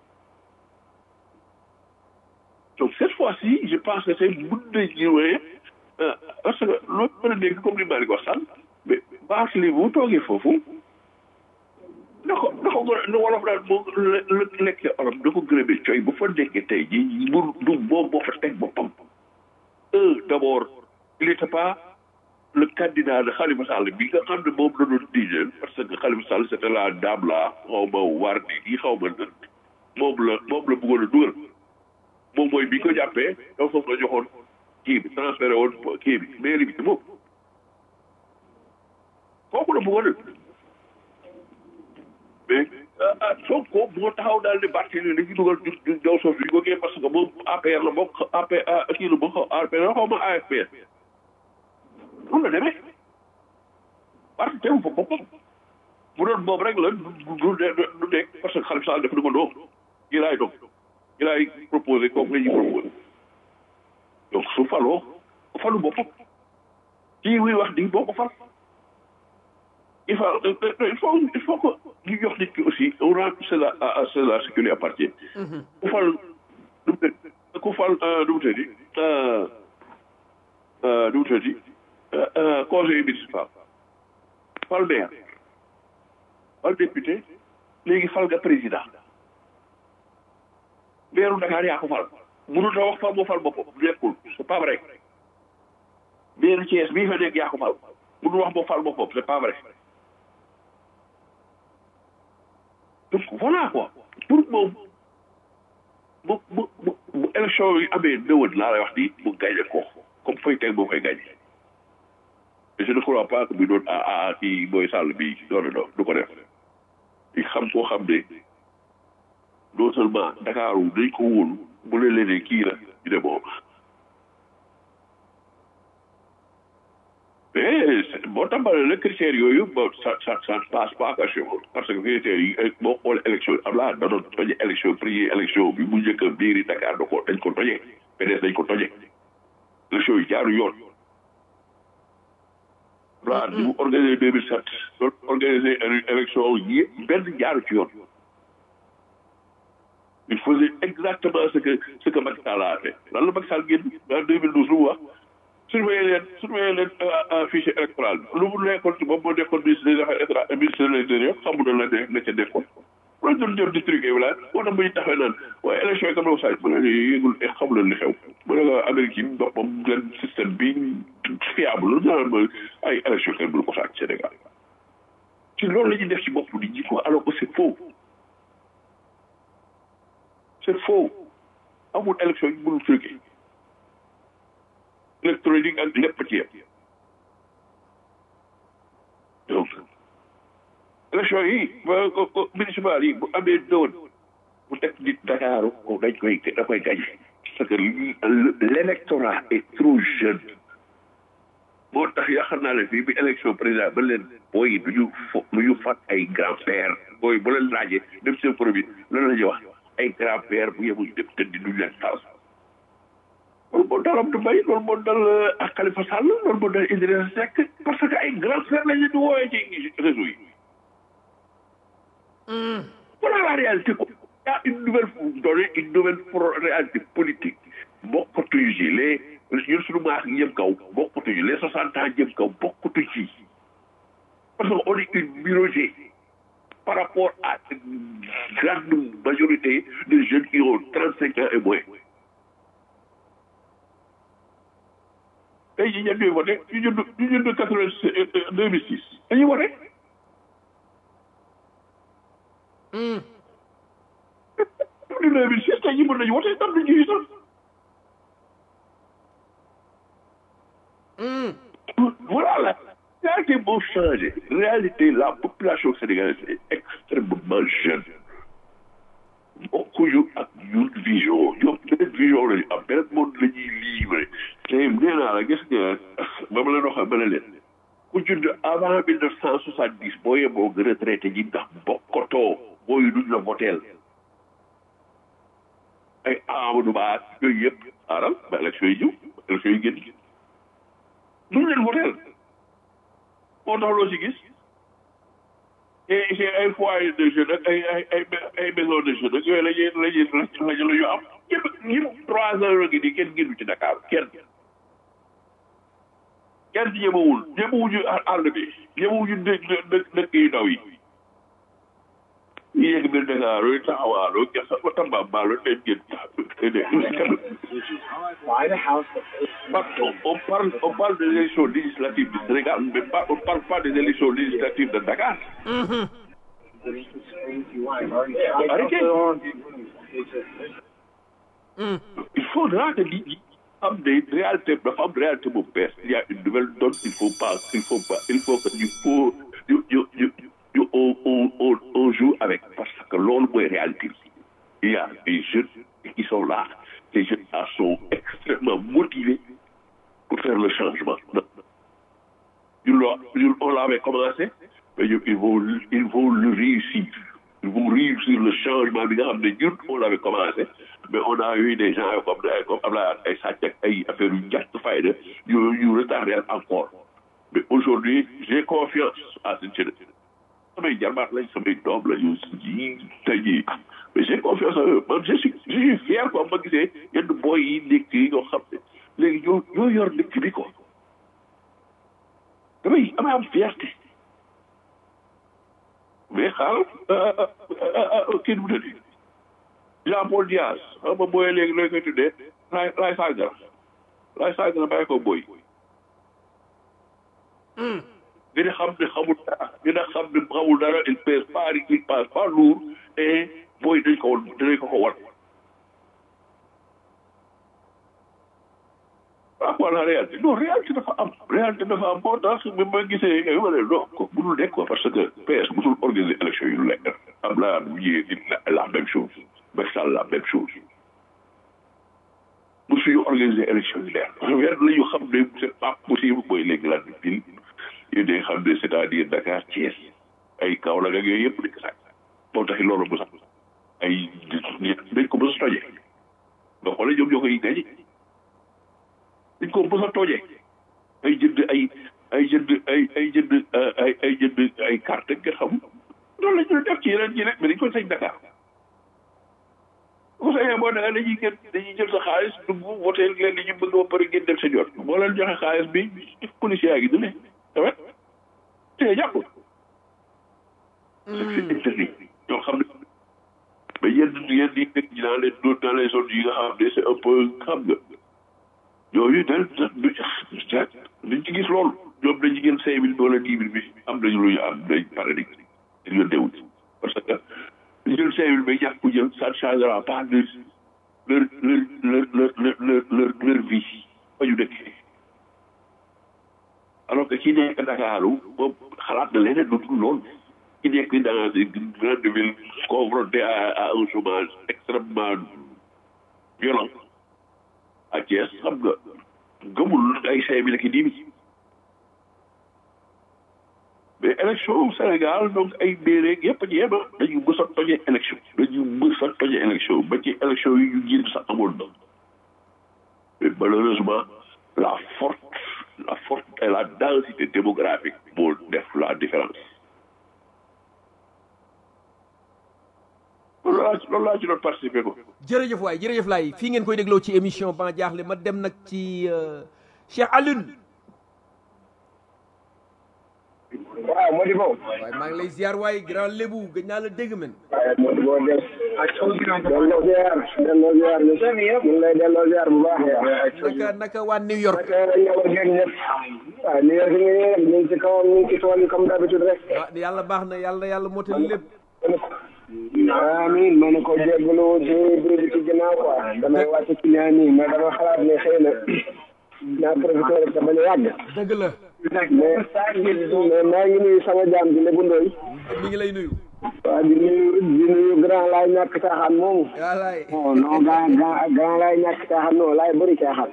donc cette fois-ci je pense que c'est mun na ñëwee parce que loolu mën a dégg comme ni maa ngi wax sànq mais baax li bu toogee foofu na ko na ko gën a wolof daal moo lekkee olof da ko gën a bi coy bu fa nekkee tey jii mu du moom moo fa teg boppam un d'abord il était pas le candidat de Khalifa Sall bi nga xam ne moom la doon diijeel parce que Khalifa Sall c'était la dame la xaw ma war ni yi xaw ma nan moom la moom la bëggoon a dugal moom mooy bi ko jàppee dafa foofu la joxoon kii bi transféré woon kii bi mairie bi moom kooku la bëggoon a mais Sonko moo taxaw daal di Barthélémy dañuy dugal ñu jaw soof yi ko kii parce que moom APR la bokk APR kii la bokk APR la xaw ma AFP noonu la demee parce que teewu fa boppam bu doon boobu rek la du du du nekk parce que Khalifa Sall dafa du ma doom yi laay doom yi laay proposé kooku la ñuy proposé donc su faloo falu boppam kii muy wax di boo ko fal il faut il faut il faut que ñu jox nit ki aussi on a c'est la c'est la ce qui lui appartient ku fal nu mu ku fal nu mu tëddi nu mu tëddi conseil municipal fal maire fal député léegi fal nga président maire Dakar yaa ko fal mënut a wax fal moo fal boppam nekkul c'est pas vrai maire Thiès bii fa nekk yaa ko fal mënul wax moo fal boppam c'est pas vrai donc voilà quoi pour moom bu bu bu bu élection yi amee nëwën laa lay wax ni mu gagné ko comme fay teg moo koy gagné et je ne crois pas que muy doon ah ah kii mooy sàll bi non non du ko def di xam koo xam ne non seulement Dakar dañ ko wóolu bu leen leen kii la ñu ne bon mais boo tàmbalee la critères yooyu bon ça ça ça ne passe pas à chez moi parce que critères yi boo xoolee élection yi am laa da doon toje élection première élection bi mu njëkk a biiri Dakar da ko dañ ko toje PDS dañ ko toje élection yi jaaru yoon voilà ni mu organisé deux mille sept doon organisé élection yi benn jaaru ci yoon il faisait exactement ce que ce que Macky Sall a fait lan la Macky Sall génn en deux mille douze lu mu wax surveiller leen surveiller leen fichier électoral bi lu mu nekkoon ci moom moo nekkoon ministre des affaires étrangères ministre de l'intérieur xamu na la ne la ca def ko loolu doon jëm di truqué wala moo tax bu ñu taxee naan waaye élection yi comme saaj mu ne yëgul xamu leen li xew mu ne la Amérique yi boppam leen système bi fiable naan ma ay élection kenn mënu ko sàcc Sénégal ci loolu la ñuy def ci bopp di ji ko alors que c'est faux c'est faux amul élection yi mënul truqué électronique ak lépp ci yem donc élection yi ba municipal yi bu amee doon bu teg nit Dakar ko dañ koy da koy gañ parce que l'électorat est trop jeune moo tax yaakaar naa ne fii bi élection président ba leen booy yi du ñu fo du ñu fat ay grand père booy bu leen laajee dem seen premier loolu la ñuy wax ay grand père bu yemuñu dem tëddi duñu leen taal loolu moo dal Abdou Mbaye loolu moo dal ak Khalifa Sall loolu moo dal Idrissa Seck parce que ay grand frère la ñu di woowee ci réseau yi. voilà la réalité ko y a une nouvelle donnée une nouvelle réalité politique bokkatuñu ci les ñun suñu maax jëm kaw bokkatuñu les soixante ans jëm kaw bokkatuñu ci parce que on est une minorité par rapport à une grande majorité de jeunes qui ont trente cinq ans et moins. tey jii ñenn ñooy voté ñu jënd ñu jënd quatre vingt deux mille six dañuy voté. depuis deux mille six tey jii mën nañu voté tam duñu ci sax. voilà la réalité moo changé réalité la population sénégalaise est extrêmement jeune. bokkuñu ak ñun vision ñoom beneen vision lañu am beneen monde la ñuy livré te nee naa la gis nga ba ma leen waxee ba ne leen ku judd avant mille neuf cent soixante dix boo yeboo nga retraité ji ndax bokkotoo booy duñ la voteel ay Amadou Ba yooyu yëpp aaral ba élection yi ñëw élection yi génn duñ leen voteel moo tax loo ci gis et c'est ay foyer de jeunes ak ay ay ay ay maison de jeunes ak yooyu la ñuy la ñuy la ñu am ñëpp ñëpp trois heures ngi nii kenn génnu ci Dakar kenn kenn ñemewul ñemewuñu àll bi ñemewuñu dëkk dëkk dëkk yu ndaw yi ñu yegg biir Dakar yooyu taxawaaloo gerte ba Tambambalu dañ génn on parle on parle des élections législatives du Sénégal mais pas on parle pas des élections législatives de Dakar. Arrêtez. Il faudra que nit ñi am des réalités dafa am réalité bu bees il y a une nouvelle donne il faut pas il faut pas il faut que ñu faut ñu ñu ñu ñu on on on on joue avec parce que loolu mooy réalité il y a des jeunes qui sont là ces jeunes là sont extrêmement motivés pour faire le changement ñun loo ñun on l'avait commencé mais ñun ils vont ils vont le réussir ils vont réussir le changement bi nga xam ne ñun on l'avait commencé mais on a eu des gens comme comme Abdoulaye ay sàcc ak ay affaires yu ñàkk fayda yu yu retardé encore mais aujourd'hui j'ai confiance à cette jeunesse samay jarbaat lañ samay doom la ñu ji tey jii mais j'ai confiance en eux man je suis je suis fier quoi ma gisee yenn boy yi nekk yi ñoo xam ne léegi ñoo ñoo yor dëkk bi quoi damay damay am fierté mais xaaral kii nu mu tëddee Jean Paul Diaz xam nga booyee léegi looy koy tuddee laay laay sàngara laay sàngara bàyyi ko booy dina xam ne xamul dara dina xam ne xamul dara il pèse pas il passe pas lourd et booy dañ ko dinañ ko ko wan ah voilà réalité non réalité dafa am réalité dafa am moo tax bi ma gisee nga ma ne non ko mënul nekk quoi parce que PS musul organiser élection yu lekk am la bu ñëwee la même chose Macky Sall la même chose musuñu organiser élection yu leer weer la ñu xam ne c'est pas possible mooy les grandes villes yi nga xam ne c'est-à-dire Dakar Thiès ay Kaolack ak yooyu yëpp nekk sax moo tax loolu mu sax ay dañ ko mës a tojee nga xoolee ñoom ñoo koy gañe dañ ko mës a tojee ay jënd ay ay jënd ay ay jënd ay ay jënd ay carte nga xam loolu la ñu def ci yeneen ci rek mais dañ koy sañ Dakar bu sañee boo nee dañuy gën dañuy jël sa xaalis dugg voté leen li ñu bëgg ba pare ngeen dem sa jot boo leen joxe xaalis bi policier yaa ngi dune tamit te jàpp c'est interdit ñoo xam ne mais yenn yenn yi nekk ci dans les dans les zones yi nga xam ne c'est un peu xam nga yooyu dañ du duñ ci gis loolu ñoom dañu gën cinq mille wala dix mille bi am nañu lu ñu am dañ pare di di leen dewul parce que jël cinq mille bi ñàkk ko jël ça ne changera pas leur leur leur leur leur leur leur leur vie fa ñu dëkk alors que ki nekk Ndakaaru moom xalaat na leneen lu dul loolu ki nekk dans une grande ville confronté à à un chômage extrêmement violent à Thiès xam nga gëmul ay cinq mille ki dix mille mais élection au Sénégal donc ay déeréeg yëpp a ci yema dañu mës a tojee élection dañu mës a tojee élection ba ci élection yi ñu jiitu sax amoon na mais malheureusement la forte la forte et la densité démographique moo def la différence loolu laa loolu laa ci doon participer ko jërëjëf waay jërëjëf laay fii ngeen koy dégloo ci émission ban jaaxle ma dem nag ci Cheikh Alioune waaw Modibo. waaye maa ngi lay ziar waay grand lébu gëj naa la dégg men waaye Modibo des. delloo ziar delloo ziar ñu ngi lay delloo ziar bu baax a baax. naka naka waa New York naka ñëw ak ñëpp. waaw New York ñu ngi rek ñu ngi ci kawam ñu ngi ci tool yi comme d'habitude rek. ah yàlla baax na yàlla yàlla motal lépp amiin ma ne ko jégalu ci biir bi ci ginnaaw quoi damay wàcc ci ñaan yi mais dama xalaat ne xëy na naa profité rek te bañ a yàgg. dëgg la mais mais maa ngi nuyu sama jaam bi Lébu Ndoy mi ngi lay nuyu waaw di nuyu di nuyu grand laay ñàkk caaxaan moomu. wallaay non non grand grand grand laay ñàkk caaxaan non laay bëri caaxaan.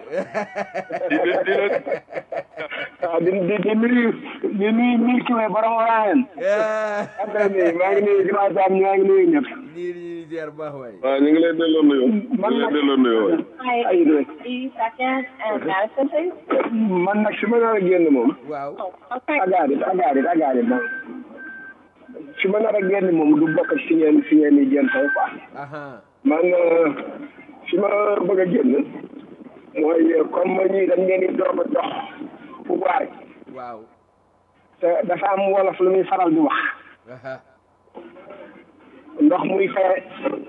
waaw di di di nuyu di nuyu nuyu kii mooy borom Orangeen. après nii maa ngi nuyu grand Sam maa ngi nuyu ñëpp. nii nii ziar bu baax waay waaw ñu ngi lay delloo nuyoo. ñu ngi lay delloo nuyoo waay. ay rek Three seconds and Madison, please. man nag su ma nar a génn moom. waaw Okay. agaarit agaarit agaarit moom. su ma nar a génn moom du bokk ci ngeen fi ngeen di génn tey quoi. aha man fi ma bëgg a génn mooy comme ñii dañ leen di doog a jox pouvoir yi waaw te dafa am wolof lu muy faral di wax aha ndox muy fay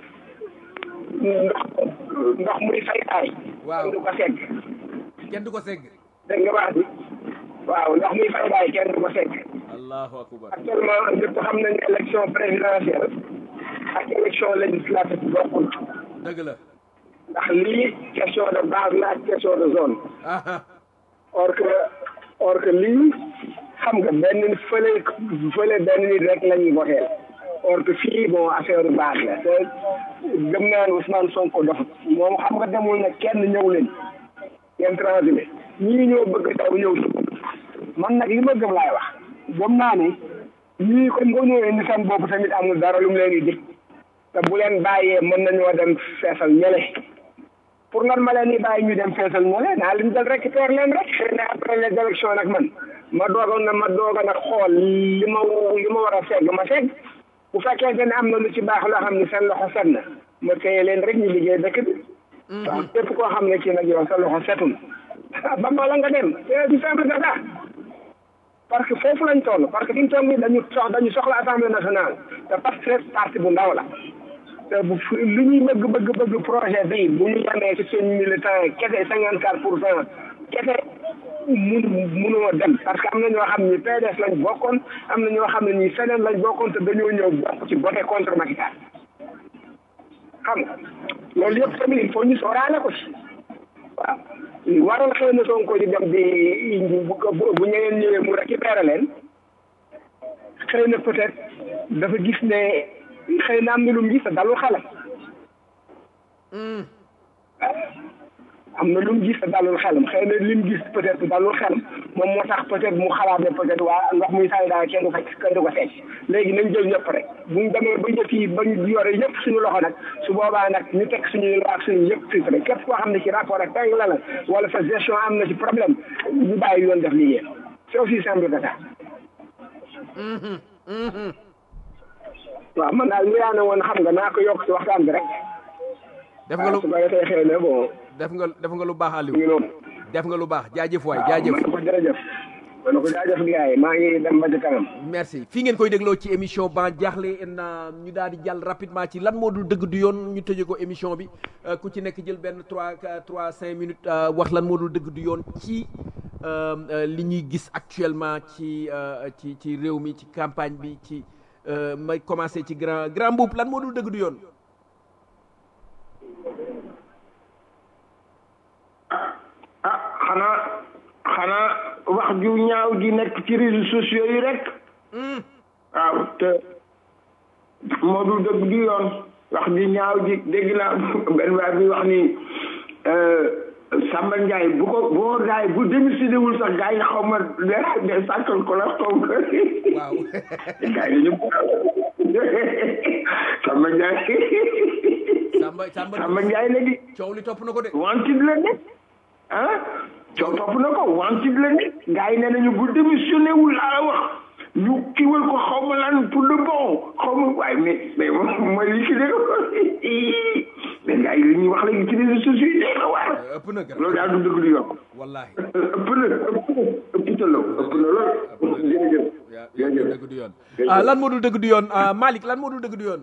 ndox ndox muy fay taay Waaw. kenn du ko segg kenn du ko segg dégg nga wax bi waaw ndox muy fay taay kenn du ko segg allahu akbar actuellement ñëpp xam nañ ne élection présidentielle ak élection législative bokkul dëgg la ndax lii question de base la ak question de zone aha or que or que lii xam nga benn fële fële benn nit rek la ñuy voté or que fii bon affaire base la te gëm naa ne Ousmane Sonko dox moom xam nga demul ne kenn ñëw leen ngeen transhumé ñii ñoo bëgg taw ñëw si man nag li ma gëm laay wax gëm naa ne ñii comme nga ñëwee ni seen bopp tamit amul dara lu mu leen di dig te bu leen bàyyee mën nañoo dem feesal ñële pour nan ma leen di bàyyi ñu dem feesal ñële naa leen jël récupérer leen rek xëy na après les élections nag man ma doogoon na ma doog a nag xool li ma li ma war a segg ma segg bu fekkente ne am na lu ci baax loo xam ne seen loxo set na ma téye leen rek ñu liggéey dëkk bi waaw képp koo xam ne kii nag yow sa loxo setul ba ma la nga dem c'est du simple que ça parce que foofu lañ toll parce que fi ñu toll nii dañu sox dañu soxla assemblée nationale te parce que parti bu ndaw la te bu fi- lu ñuy bëgg bëgg bëgg projet bi bu ñu yemee ci suñ militant yi kese cinquante quatre pour cent kese mun munoo dem parce que am na ñoo xam ni PDS lañ bokkoon am na ñoo xam ne ñi feneen lañ bokkoon te dañoo ñëw bokk ci voté contre Macky Sall xam nga loolu yëpp tamit il faut ñu sóoraale ko ci waaw waroon xëy na Sonko di dem di bu bu bu ñeneen ñëwee mu récupéré leen xëy na peut-être dafa gis ne xëy na am na lu mu gis te dalul xelam am na lu mu gis te dalul xelam xëy na li mu gis peut-être dalul xelam moom moo tax peut-être mu xalaat ne peut-être waa ndox muy sànni daal kenn du ko kenn du ko seet léegi nañ jël ñëpp rek bu ñu demee ba ñëpp yi ba ñu yore ñëpp suñu loxo nag su boobaa nag ñu teg suñuy loi ak suñu yëpp filtré képp koo xam ne ci rapport ak tey la la wala sa gestion am na ci problème ñu bàyyi yoon def liggéey c'est aussi simple que ça. waaw man daal li yaa ne woon xam nga naa ko yokk ci waxtaan bi rek. def nga lu su ko defee xëy na bon def nga def nga lu baax mu ngi Aliou noonu. def nga lu baax jaajëf waay jaajëf ma ne ko jërëjëf. ma ne ko jaajëf gars yi maa ngi dem ba ci kanam. merci fii ngeen koy dégloo ci émission ban jaaxle na ñu daal di jàll rapidement ci lan moo dul dëgg du yoon ñu tëjee ko émission bi euh, ku ci nekk jël benn trois trois cinq minutes euh, wax lan moo dul dëgg du yoon ci euh, euh, li ñuy gis actuellement ci euh, ci ci réew mi ci campagne bi ci euh, may commencé ci grand grand mbuub lan moo dul dëgg du yoon ah xanaa xanaa wax ju ñaaw ji nekk ci réseaux sociaux yi rek waaw te moo dul dëgg du yoon wax ju ñaaw ji dégg naa benn waay bi wax ni Samba Ndiaye bu ko boo gaay bu démissionné wul sax gaay yi xaw ma de de sàkkal ko la xaw ma waaw gaay yi dañu Samba Ndiaye Samba Samba Samba Ndiaye léegi coow li topp na ko de wanted la nekk ah coow topp na ko wanted la nekk gars yi nee nañu bu démissionné wul laa la wax ñu kiwal ko xaw ma lan pour le bon xaw ma waaye mais mais mooy li ki dé mais gars yi li ñuy wax léegi ci réseaux sociaux yi day na waar ëpp na gar loolu daal du dëgg du yokk wallahi ëpp na ëpp na ëpp na ëpp na lool jërëjëf yaa yaa jërëjëf dëgg du yoon ah lan moo dul dëgg du yoon ah Malick lan moo dul dëgg du yoon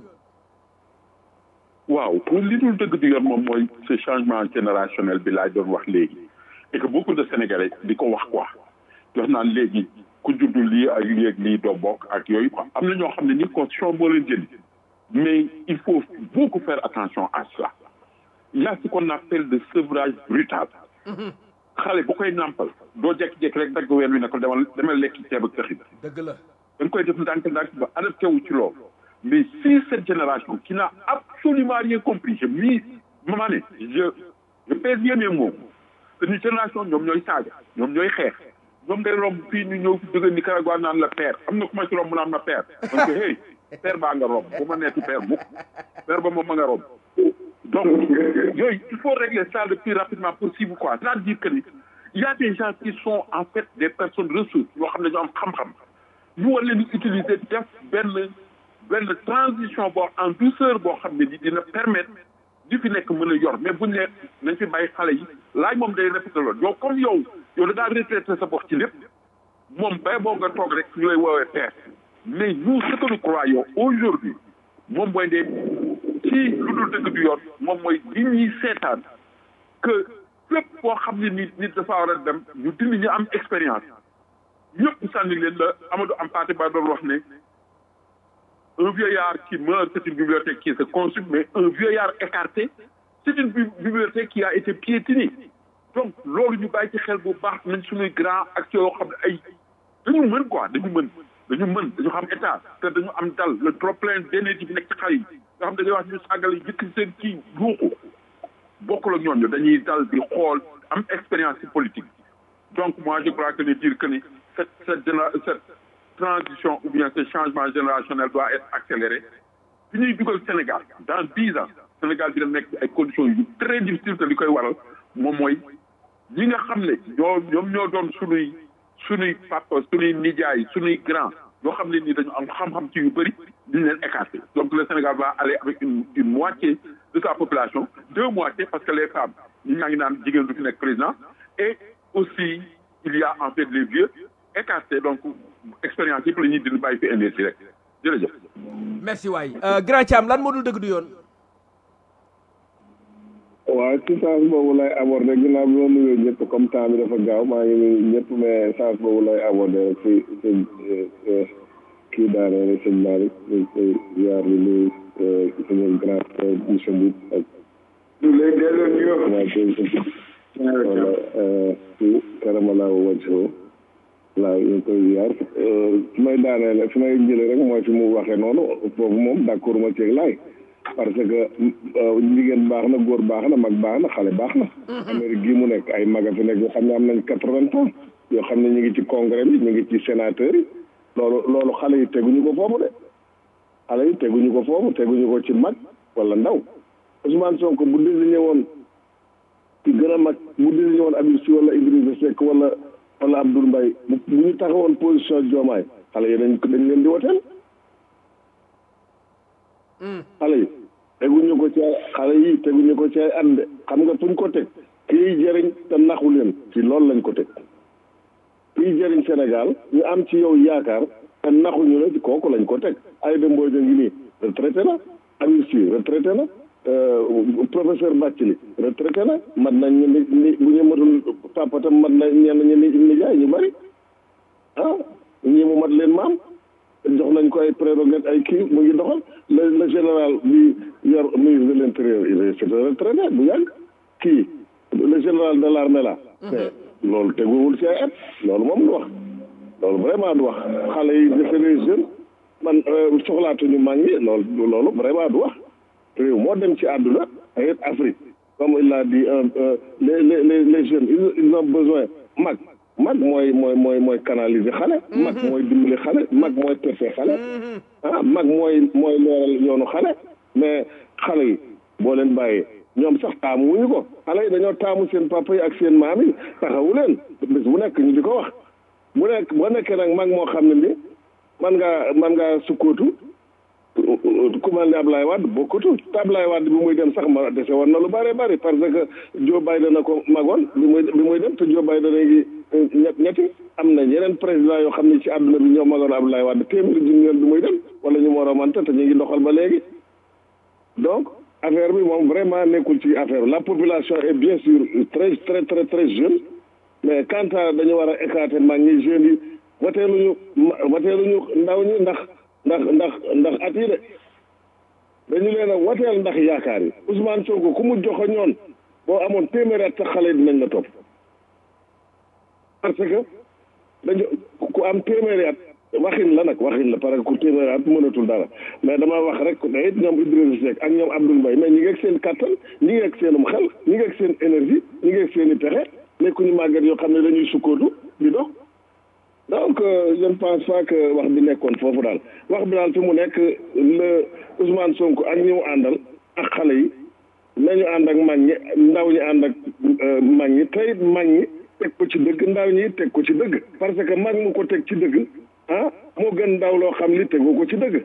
waaw pour li dul dëgg di yoon moom mooy ce changement générationnel bi laay doon wax léegi et que beaucoup de sénégalais di ko wax quoi jox naan léegi ku juddu lii ak lii ak lii doo bokk ak yooyu quoi am na ñoo xam ne ni constitution moo leen jëli mais il faut beaucoup faire attention à cela il y a ce qu'on appelle le sevrage brutal xale bu koy nàmpal doo jekki-jekki rek dagg ween wi ne ko demal demal lekki ceeb ak këxi dëgg la dañ koy def ndànk-ndànk ba adapté wu ci loolu mais si cette génération qui n'a absolument rien compris je mis maman ne je je pèse bien mes mots que une génération ñoom ñooy saaga ñoom ñooy xeex ñoom ngay romb fii ñu ñëw fi jóge Nicaragua naan la père am na ku ma ci romb naan ma père donc hey père baa nga romb bu ma neeti père mukk père ba moom ma nga romb donc yooyu il faut régler ça le plus rapidement possible quoi c'est-à-dire que ni il y a des gens qui sont en fait des personnes ressources yoo xam ne ñoo am xam-xam ñu war leen di utiliser def benn benn transition boo en douceur boo xam ne ni dina permettre di fi nekk mën a yor mais buñ ne nañ fi bàyyi xale yi laaj moom day répété loolu yow comme yow yow da ngaa retraité sa bopp ci lépp moom bay boo nga toog rek ñu lay woowee père mais nous ce que nous croyons aujourd'hui moom mooy de ci lu dul dëgg du yoon moom mooy li ñuy seetaan que fépp boo xam ne nit nit dafa war a dem ñu dindi ñu am expérience ñëpp sànni leen la Amadou Hampâté Bâ doon wax ne un vieillard qui meurt c'est une bibliothèque qui se consume mais un vieillard écarté c'est une bi- bibliothèque qui a été piétinée donc loolu ñu bàyyi ci xel bu baax nañ suñuy grand ak yoo xam ne ay dañu mën quoi dañu mën dañu mën dañu xam état te dañu am dal le trop plein d'énergie bi nekk ci xale yi nga xam dañuy wax ñu sàggale yëkk seen kii yuuxu bokkul ak ñooñu dañuy dal di xool am expérience ci politique donc moi je crois que ne dire que ni cette cette généra- cette transition ou bien ce changement générationnel doit être accéléré fi ñuy dugal Sénégal dans dix ans Sénégal dina nekk ci ay conditions yu très difficiles te li koy waral moom mooy ñi nga xam ne ñoo ñoom ñoo doon sunuy sunuy papa sunuy nijaay sunuy grand yoo xam ne ni dañu am xam-xam ci yu bëri diñ leen écarté donc le Sénégal va aller avec une une moitié de sa population deux moitiés parce que les femmes ñi ñaa ngi naan jigéen du fi nekk président et aussi il y a en fait les vieux écartés donc expérience yëpp la ñuy dindi bàyyi fi énergie rek jërëjëf merci waay grand Thiam lan moo dul dëgg du yoon waaw ci sens boobu lay abordé ginnaaw bi ma nuyoo ñëpp comme temps bi dafa gaaw maa ngi nuyu ñëpp mais sens boobu lay abordé rek ci sëñ kii daane rek sëñ Malick ñu koy yaar di nuyu suñu grand frère monsieur Mboup ak ñu lay delloo nuyoo waa wala ci karamalaaw wajho laa ñu koy yaar fi may daanee fi may jële rek mooy fi mu waxee noonu foofu moom d'accord ma ceeg laay parce que jigéen baax na góor baax na mag baax na xale baax na Amérique gii mu nekk ay maga fi nekk yoo xam ne am nañ quatre-vingts ans yoo xam ne ñu ngi ci congrès bi ñu ngi ci sénateur yi loolu loolu xale yi teguñu ko foofu de xale yi teguñu ko foofu teguñu ko ci mag wala ndaw Ousmane Sonko bu désigné woon ci gën a mag bu désigné woon Habib Sy wala Idrissa Seck wala wala Abdoul Mbaye bu ñu taxawoon position Diomaye xale yi dañ dañ leen di woteel xale yi teguñu ko ci ay xale yi teguñu ko ci ay at de xam nga fuñ ko teg kii jëriñ te naxu leen ci loolu lañ ko teg kii jëriñ Sénégal ñu am ci yow yaakaar te naxuñu la ci kooku lañ ko teg Aïda Mbodj a ngi nii retraité na Habib Sy retraité na professeur Bathily retraité na mat nañ ñu ni ni bu ñu matul papa tam mat na ñenn ñi ni nijaay ñu bari ah ñii mu mat leen maam jox nañ ko ay prérogative ay kii mu ngi doxal le le général bi yor ministre de l' intérieur il est retraité bu yàgg kii le général de l' armée là mais loolu teguwul ci ay at loolu moom du wax loolu vraiment du wax xale yi defe les jeunes man soxlaatuñu mag ñi loolu loolu vraiment du wax réew moo dem ci àdduna ay Afrique comme il l'a dit les les les jeunes ils ont besoin mag mag mooy mooy mooy mooy canaliser xale mag mooy dimbali xale mag mooy perfe xale ah mag mooy mooy leeral yoonu xale mais xale yi boo leen bàyyee ñoom sax taamu wuñu ko xale yi dañoo taamu seen papa yi ak seen maam yi taxawu leen bés bu nekk ñu di ko wax bu nekk boo nekkee nag mag moo xam ne ni man ngaa man ngaa sukkootu ku mel ne Ablaye Wade bokkatu te Ablaye Wade bi muy dem sax ma dese woon na lu bëree bëri parce que Joe Biden na ko magoon bi muy bi muy dem te Joe Biden ngi ñett ñetti am na yeneen président yoo xam ne ci àdduna bi ñoo magoon Ablaye Wade téeméeri junni yoon bi muy dem wala ñu moo romante te ñu ngi doxal ba léegi donc affaire bi moom vraiment nekkul ci affaire la population est bien sûr très très très très jeune mais quant à dañu war a écarter mag ñi jeunes yi wateeluñu wateeluñu ndaw ñi ndax ndax ndax ndax at yi de dañu leen a wateel ndax yaakaar yi Ousmane Sonko ku mu joxo ñoon boo amoon téeméeri at sax xale yi dinañ la topp parce que dañu ku am téeméeri at waxin la nag waxin la parce que ku téeméeri at mënatul dara mais dama wax rek ne it ñoom Idrissa Seck ak ñoom Abdoul Mbaye mais ñi ngi ak seen kattan ñi ngi ak seenum xel ñi ngi ak seen énergie ñi ngi ak seen i pexe nekkuñu màggat yoo xam ne dañuy sukkootu di dox donc je ne pense pas que wax bi nekkoon foofu daal wax bi daal fi mu nekk le Ousmane Sonko ak ñi mu àndal ak xale yi nañu ànd ak mag ñi ndaw ñi ànd ak mag ñi tey mag ñi teg ko ci dëgg ndaw ñi teg ko ci dëgg parce que mag mu ko teg ci dëgg ah moo gën ndaw loo xam li tegu ko ci dëgg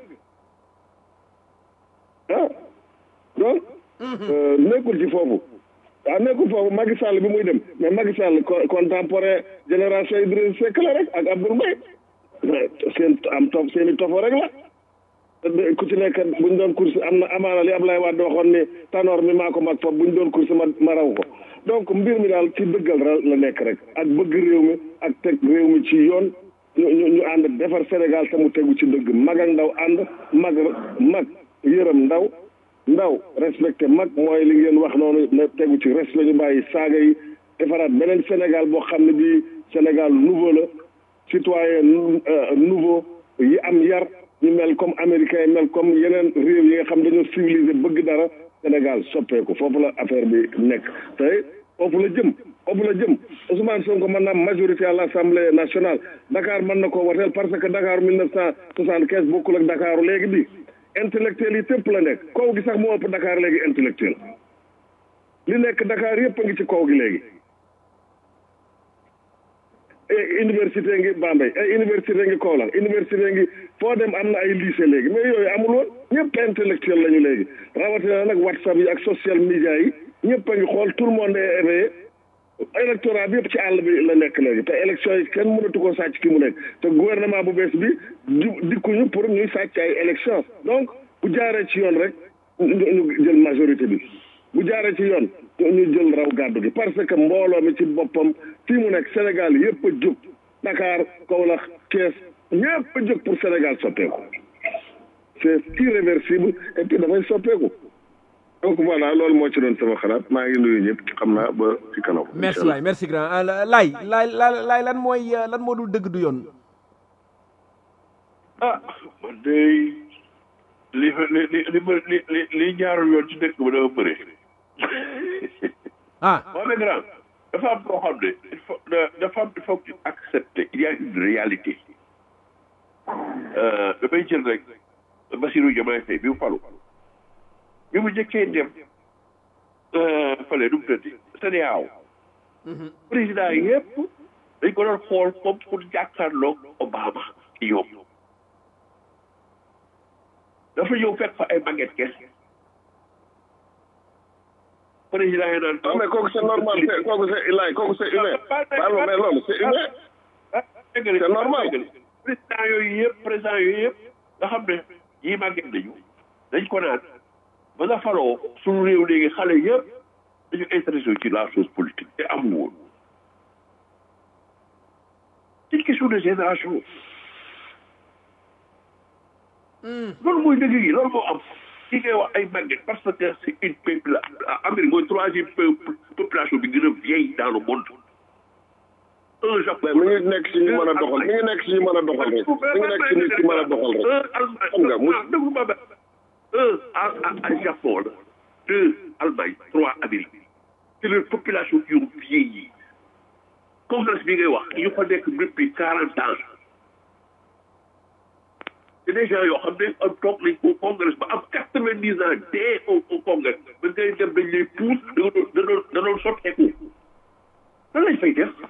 ah donc nekkul ci foofu waaw nekkul foofu Macky Sall bi muy dem mais Macky Sall contemporain génération Idrissa Seck la rek ak Abdoul Mbaye seen am tof seen i tofo rek la ku ci nekk buñ doon course am na amaana li Ablaye Wade waxoon ni tanoor mi maa ko mag foofu buñ doon course ma ma raw ko donc mbir mi daal ci dëggal la nekk rek ak bëgg réew mi ak teg réew mi ci yoon ñu ñu ñu ànd defar Sénégal te mu tegu ci dëgg mag ak ndaw ànd mag mag yërëm ndaw ndaw respecté mag mooy li ngeen wax noonu ne tegu ci res la ñu bàyyi saaga yi defaraat beneen Sénégal boo xam ne bii Sénégal nouveau la citoyen nouveau yi am yar ñu mel comme américain yi mel comme yeneen réew yi nga xam dañoo civilisé bëgg dara Sénégal soppeeku foofu la affaire bi nekk te foofu la jëm foofu la jëm Ousmane Sonko mën na am majorité à l' assemblée nationale Dakar mën na koo wateel parce que Dakar mille neuf cent soixante quinze bokkul ak Dakaru léegi bi intellectuel yi tépp la nekk kaw gi sax moo ëpp Dakar léegi intellectuel li nekk Dakar yëpp a ngi ci kaw gi léegi université ngi Bambey ay université ngi Kaolack université ngi foo dem am na ay lycée léegi mais yooyu amul woon ñëpp intellectuel lañu léegi rawatina nag whatsapp yi ak social media yi ñëpp a ngi xool tout le monde est éveillé électorat bi yëpp ci àll bi la nekk léegi te élection yi kenn mënatu ko sàcc ki mu nekk te gouvernement bu bees bi dikkuñu pour ñuy sàcc ay élection donc bu jaaree ci yoon rek ñu jël majorité bi bu jaaree ci yoon ñu jël raw gàddu gi parce que mbooloo mi ci boppam fii mu nekk Sénégal yëpp a jóg Dakar Kaolack Thiès ñëpp a jóg pour Sénégal soppeeku c'est irréversible et puis dafay soppeeku donc voilà loolu moo ci doon sama xalaat maa ngi nuyu ñëpp xam naa ba ci kanam. merci waay merci grand laay laay laay lan mooy lan moo dul dëgg du yoon. ah man de li li li li li li jaarul yoon ci dëkk ba dafa bëri. ah moo ne grand dafa am loo xam ne il faut dafa am il faut que accepter il y a une réalité damay jël rek Bassirou Diomaye Faye bi mu falu bi mu njëkkee dem fale nu mu tëddi CEDEAO président yëpp dañ ko doon xool comme pour jàkkaarloog Obama ci ñoom dafa ñëw fekk fa ay màgget kese président yi naan. non mais kooku c'est normal c'est kooku c'est ilaay kooku c'est humain. waaw mais loolu c'est humain. c'est normal. président yooyu yëpp président yooyu yëpp nga xam ne yii màgget nañu dañ ko naan ba nga faloo suñu réew léegi xale yëpp dañu intéressé ci la chose politique te amul woon. c'est une question de génération. loolu mooy dëgg yi loolu moo am. ki ngay wax ay màgget parce que c'est une peuple Amérique mooy troisième population bi gën a vieille dans le monde. un Japon mi ngi nekk si ñu mën a doxal mi ngi nekk si ñu mën a doxal rek mi ngi nekk si nit ki mën a doxal rek. un Allemagne xam nga mu déglu ma benn un à à Japon la deux Allemagne trois Amérique c'est les populations qui ont vieilli congrès bi ngay wax ñu fa nekk depuis quarante ans. c'est des gens yoo xam ne am toog nañ au congrès ba am quatre vingt dix ans dee au au congrès ba ngay dem dañ lay pousse da nga doon da doon da doon sotteeku lan lañ fay def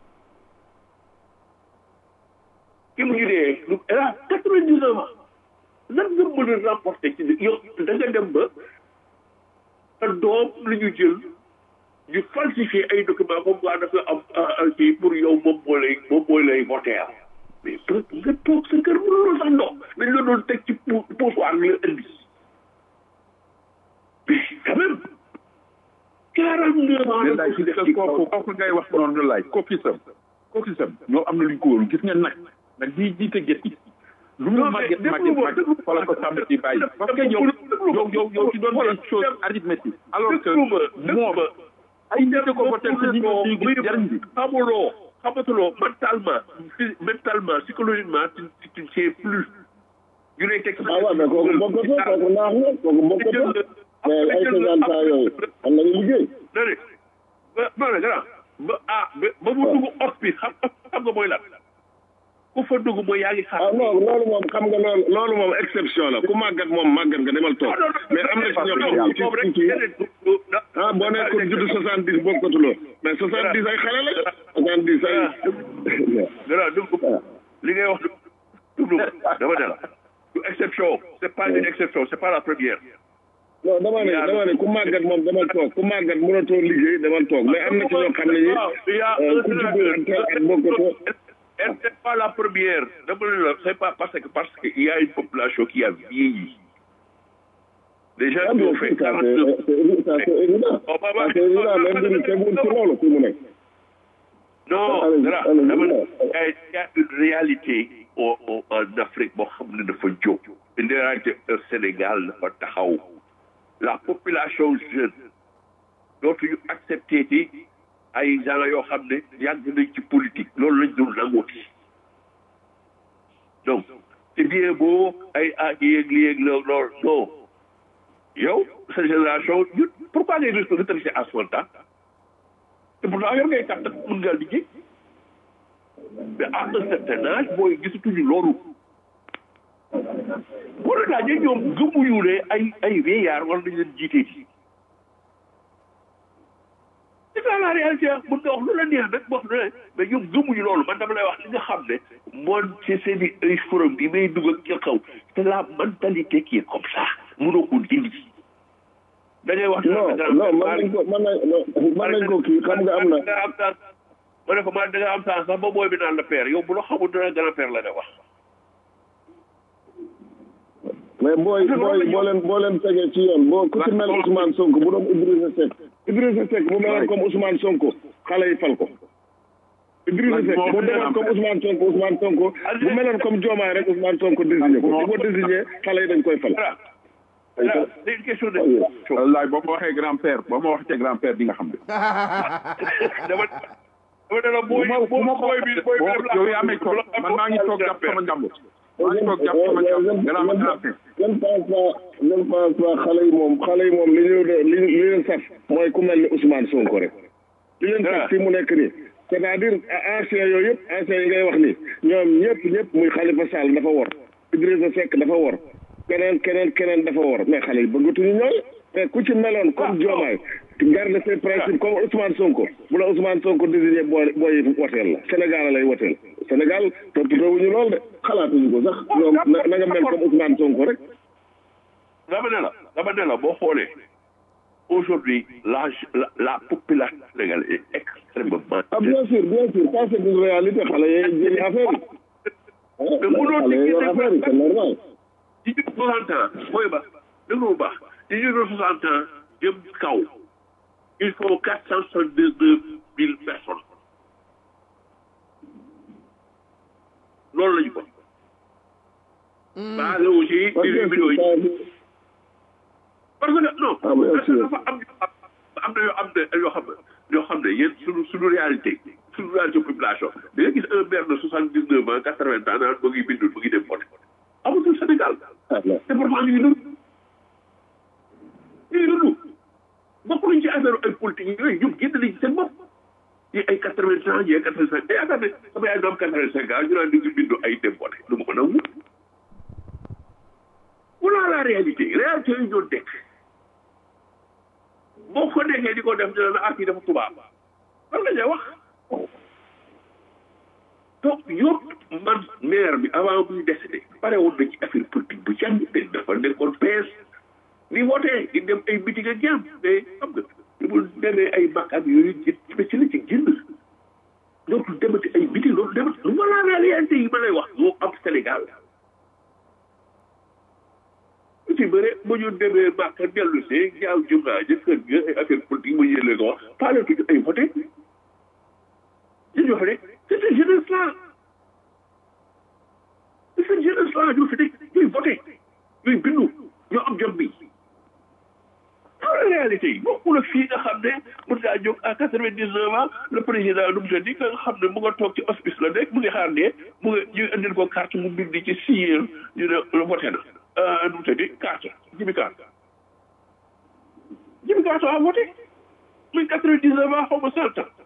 ki mu ngi dee lu elle a quatre vingt dix ans lan nga mën a remporter ci yow da nga dem ba sa doom la ñu jël ñu falsifier ay documents comme quoi dafa am kii pour yow moom moo lay moom moo lay voter mais nga toog sa kër mënuloo sax ndox dañ la doon teg ci poussoir nga indi mais quand même quarante neuf ans mais laaj ci kooku kooku ngay wax noonu laaj cookisam cookisam ñoo am na lu ñu ko wóolu gis nga nag nag bii jiite gétt lu mu màgget màgget màgget fa la ko sàmm di bàyyi parce que yow yow yow yow ci doon des choses arithmétique alors que moom ay nit ko votel te ñi ñi gis jariñ bi xamuloo xamatuloo mentalement mentalement psychologiquement tu tu ne sais plus ñu lay teg ah waaw mais kooku bokkatu kooku naax na kooku bokkatu mais ay cinquante ans yooyu xam nañu liggéey dane ba ba ne grand ba ah ba mu dugg ot bi xam xam nga mooy lan ku fa dugg mooy yaa ngi xaar ah non loolu moom xam nga loolu loolu moom exception la ku màggat moom màggat nga demal toog mais am na ci ñoo xam ne ci ci ah boo nekkoon judd soixante dix bokkatuloo mais soixante dix ay xale la soixante dix ay dara dugg li ngay wax dugg dama ne la du exception c'est pas une exception c'est pas la première non dama ne dama ne ku màggat moom demal toog ku màggat mënatoo liggéey demal toog mais am na ci ñoo xam ne ñi ku judd teel at bokkatoo elle n'est pas la première dama ne la c'est pas parce que parce que il y a une population qui a vieilli les gens qui ont fait quarante neuf ça c'est évident ça c'est évident même bi tegul ci loolu fi mu nekk non dara dama ne il y a une réalité au au en Afrique boo xam ne dafa jóg une réalité au Sénégal dafa taxaw la population jeune dootuñu accepté ci ay gens yoo xam ne yàgg nañ ci politique loolu lañ dul nangooti donc c'est bien beau ay ah yéeg li yéeg loolu loolu non yow sa génération ñun pourquoi ngay retraité à soixante ans te pourtant yor ngay kàttan mën ngaa liggéey mais à un certain âge booy gisatuñu loolu boo la laajee ñoom gëmuñu ne ay ay vieillard war nañ leen jiitee ci c'est ça la réalité mën nga wax lu la neex nag wax ne mais ñoom gëmuñu loolu man dama lay wax li nga xam ne moon ci seen i ay forum bi may dugg ak ca kaw c'est la mentalité qui est comme ça mënoo ko dindi da ngay wax non non mën nañ ko mën nañ mën nañ ko kii xam nga am na ma ne ko man da nga am temps sax ba booy bi naan la père yow bu la xamul dana grand père la nga wax mais booy booy boo leen boo leen tegee ci yoon boo ku ci mel Ousmane Sonko bu doon Idrissa Seck Idrissa Seck bu meloon comme Ousmane Sonko xale yi fal ko Idrissa Seck bu meloon comme Ousmane Sonko Ousmane Sonko bu meloon comme Diomaye rek Ousmane Sonko désigné ko bu ko désigné xale yi dañ koy fal voilà c'est une question de wallaay boo ma waxee grand père boo ma waxee grand père di nga xam de dama dama ne la booy booy bi booy bi def yow yaa may toog man maa ngi toog jàpp sama njàmbur maa ngi toog jàpp sama njàmbur nga naa ma grand père je ne pense pas je ne pense pas xale yi moom xale yi moom li ñu li li leen saf mooy ku mel ni Ousmane Sonko rek li leen saf fi mu nekk nii c'est-à-dire ancien yooyu yëpp ancien yi ngay wax ni ñoom ñëpp ñëpp muy Khalifa Sall dafa wor Idrissa Seck dafa wor keneen keneen keneen dafa wor mais xale yi bëggatuñu ñooy mais ku ci meloon comme Diomaye garde ses principes comme Ousmane Sonko bu la Ousmane Sonko désigné booy booy woteel la Sénégal lay woteel Sénégal toppatoowuñu lool de xalaatuñu ko sax ñoom na na nga mel comme Ousmane Sonko rek dama ne la dama ne la boo xoolee aujourd'hui la la la population sénégalaise est extrêmement ah bien sûr bien sûr ça c'est une réalité xale yi jëli affaire yi mais mënoo xale yi yor affaire yi c'est normal ci ñu soixante ans mooy ba déglu bu baax ci ñu soixante ans jëm kaw il faut quatre cent soixante deux mille personnes loolu la ñu ko basé wu ci millions yi parce que non parce que dafa am am na yoo am na yoo xam ne yoo xam ne yéen suñu suñu réalité suñu réalité population da nga gis un maire de soixante dix neuf ans quatre vingt ans naan mu ngi bindul mu ngi dem voté amatul Sénégal te pourtant ñu ngi dund ñu ngi dund bokk nañ ci affaire ay politique yooyu ñoom génn nañ ci seen bopp ñi ay quatre vingt ans ñi ay quatre vingt cinq te yaakaar ne sama yaay doom quatre vingt cinq ans ñu naan ñu ngi bindu ay dem voté lu ma ko nangu voilà la réalité réalité yi ñoo dekk boo ko nekkee di ko def dina la ah kii dafa tubaab lan la ñuy wax donc yow man maire bi avant muy décédé pare woon na ci affaire politique bu jàng te dafa nekkoon PS ni voté di dem ay meeting ak jàmm mais xam nga li mu demee ay makkaat yooyu ci ci la ci génn dootul demati ay meeting dootul demati lu ma la réalité yi ma lay wax moo am Sénégal lu ci bëre ba ñu demee Màkka dellu see jaaw jumaa ja kër ga ay affaire politique ma yéele ko wax paale tuñu ay voté ñu wax ne c'est cette jeunesse là c'est cette jeunesse là ñoo fi nekk ñooy voté ñooy bindu ñoo am jot bi en réalité yi bokkul ak fii nga xam ne mën ngaa jóg à quatre vingt dix neuf ans le président nu mu tëddi nga xam ne mu nga toog ci hospice la nekk mu ngi xaar ne mu ngi ñu indil ko carte mu bind ci signer ñu ne voté na nu mu tëddi carte jibi carte jibi carte a voté muy quatre vingt dix neuf ans xaw ma cent ans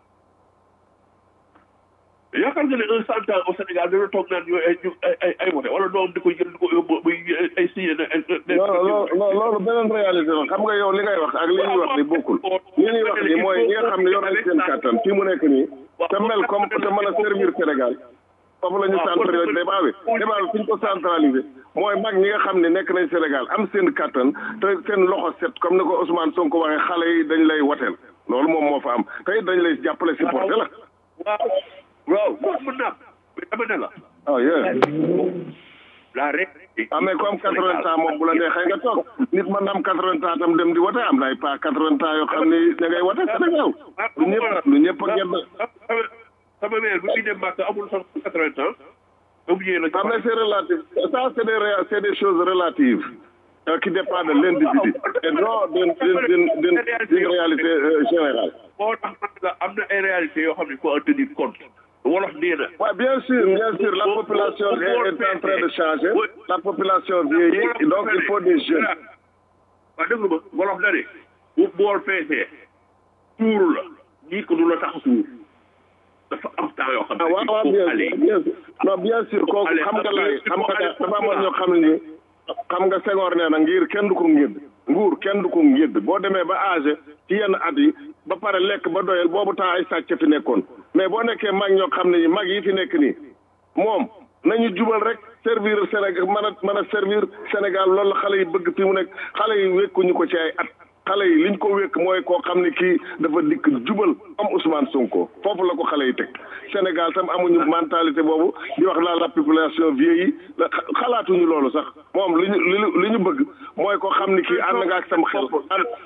yaakaar nga ne un cent ans au Sénégal dana toog naan ñu ay ay ay voté wala doom di ko jël di ko yóbbu muy ay signé na non non loolu beneen réalité la xam nga yow li ngay wax ak li ñuy wax ni bokkul li ñuy wax ni mooy ñi nga xam ne yor nañ seen kàttan fii mu nekk nii te mel comme te mën a servir Sénégal foofu la ñu centralisé débat bi débat bi fi ñu ko centralisé mooy mag ñi nga xam ne nekk nañ Sénégal am seen kàttan te seen loxo set comme ni ko Ousmane Sonko waxee xale yi dañ lay woteel loolu moom moo fa am te it dañ lay jàppale supporté la waaw waaw waaw mën naa mais dama ne la oh yeah la rek ah mais comme quatre-vingts ans moom bu la neexee nga toog nit mën na am quatre-vingts ans tam dem di wote am na ay pas quatre-vingts ans yoo xam ni da ngay wote Sénégal lu ñëpp lu ñëpp a gedd sama mère bi muy dem Màkka amul sax quatre-vingts ans ba mu ñëwee la ah mais c'est relatif ça c'est des ré- c'est des choses relatives euh, qui dépendent de l'individu et non d'une d'une d'une d'une d'une réalité euh, générale moo tax man la am na ay réalités yoo xam ne il faut en tenir compte wolof nee na Ouais, bien sûr, bien sûr, la population est, est en train de changer. La population vieillit, donc il faut des jeunes. waaw déglu ma wolof na ne bu bool feesee tuuru la ñii ko du la tax a suur dafa am temps yoo xam ne Ah, waaw, waaw, bien sûr, bien sûr. Non, bien sûr, kooku xam nga lay xam nga dafa amoon ñoo xam ne xam nga Senghor nee na ngir kenn du ko ngédd nguur kenn du ko ngédd boo demee ba âgé ci yenn at yi ba pare lekk ba doyal boobu temps ay sàcc fi nekkoon mais boo nekkee mag ñoo xam ne mag yi fi nekk nii moom nañu jubal rek servir Sénégal mën a mën a servir Sénégal loolu la xale yi bëgg fi mu nekk xale yi wékkuñu ko ci ay at xale yi liñ ko wékk mooy koo xam ne kii dafa dikk jubal comme Ousmane Sonko foofu la ko xale yi teg Sénégal tam amuñu mentalité boobu di wax la la population vieillie la xalaatuñu loolu sax moom li ñu li ñu li ñu bëgg mooy koo xam ne kii ànd nga ak sam xel ànd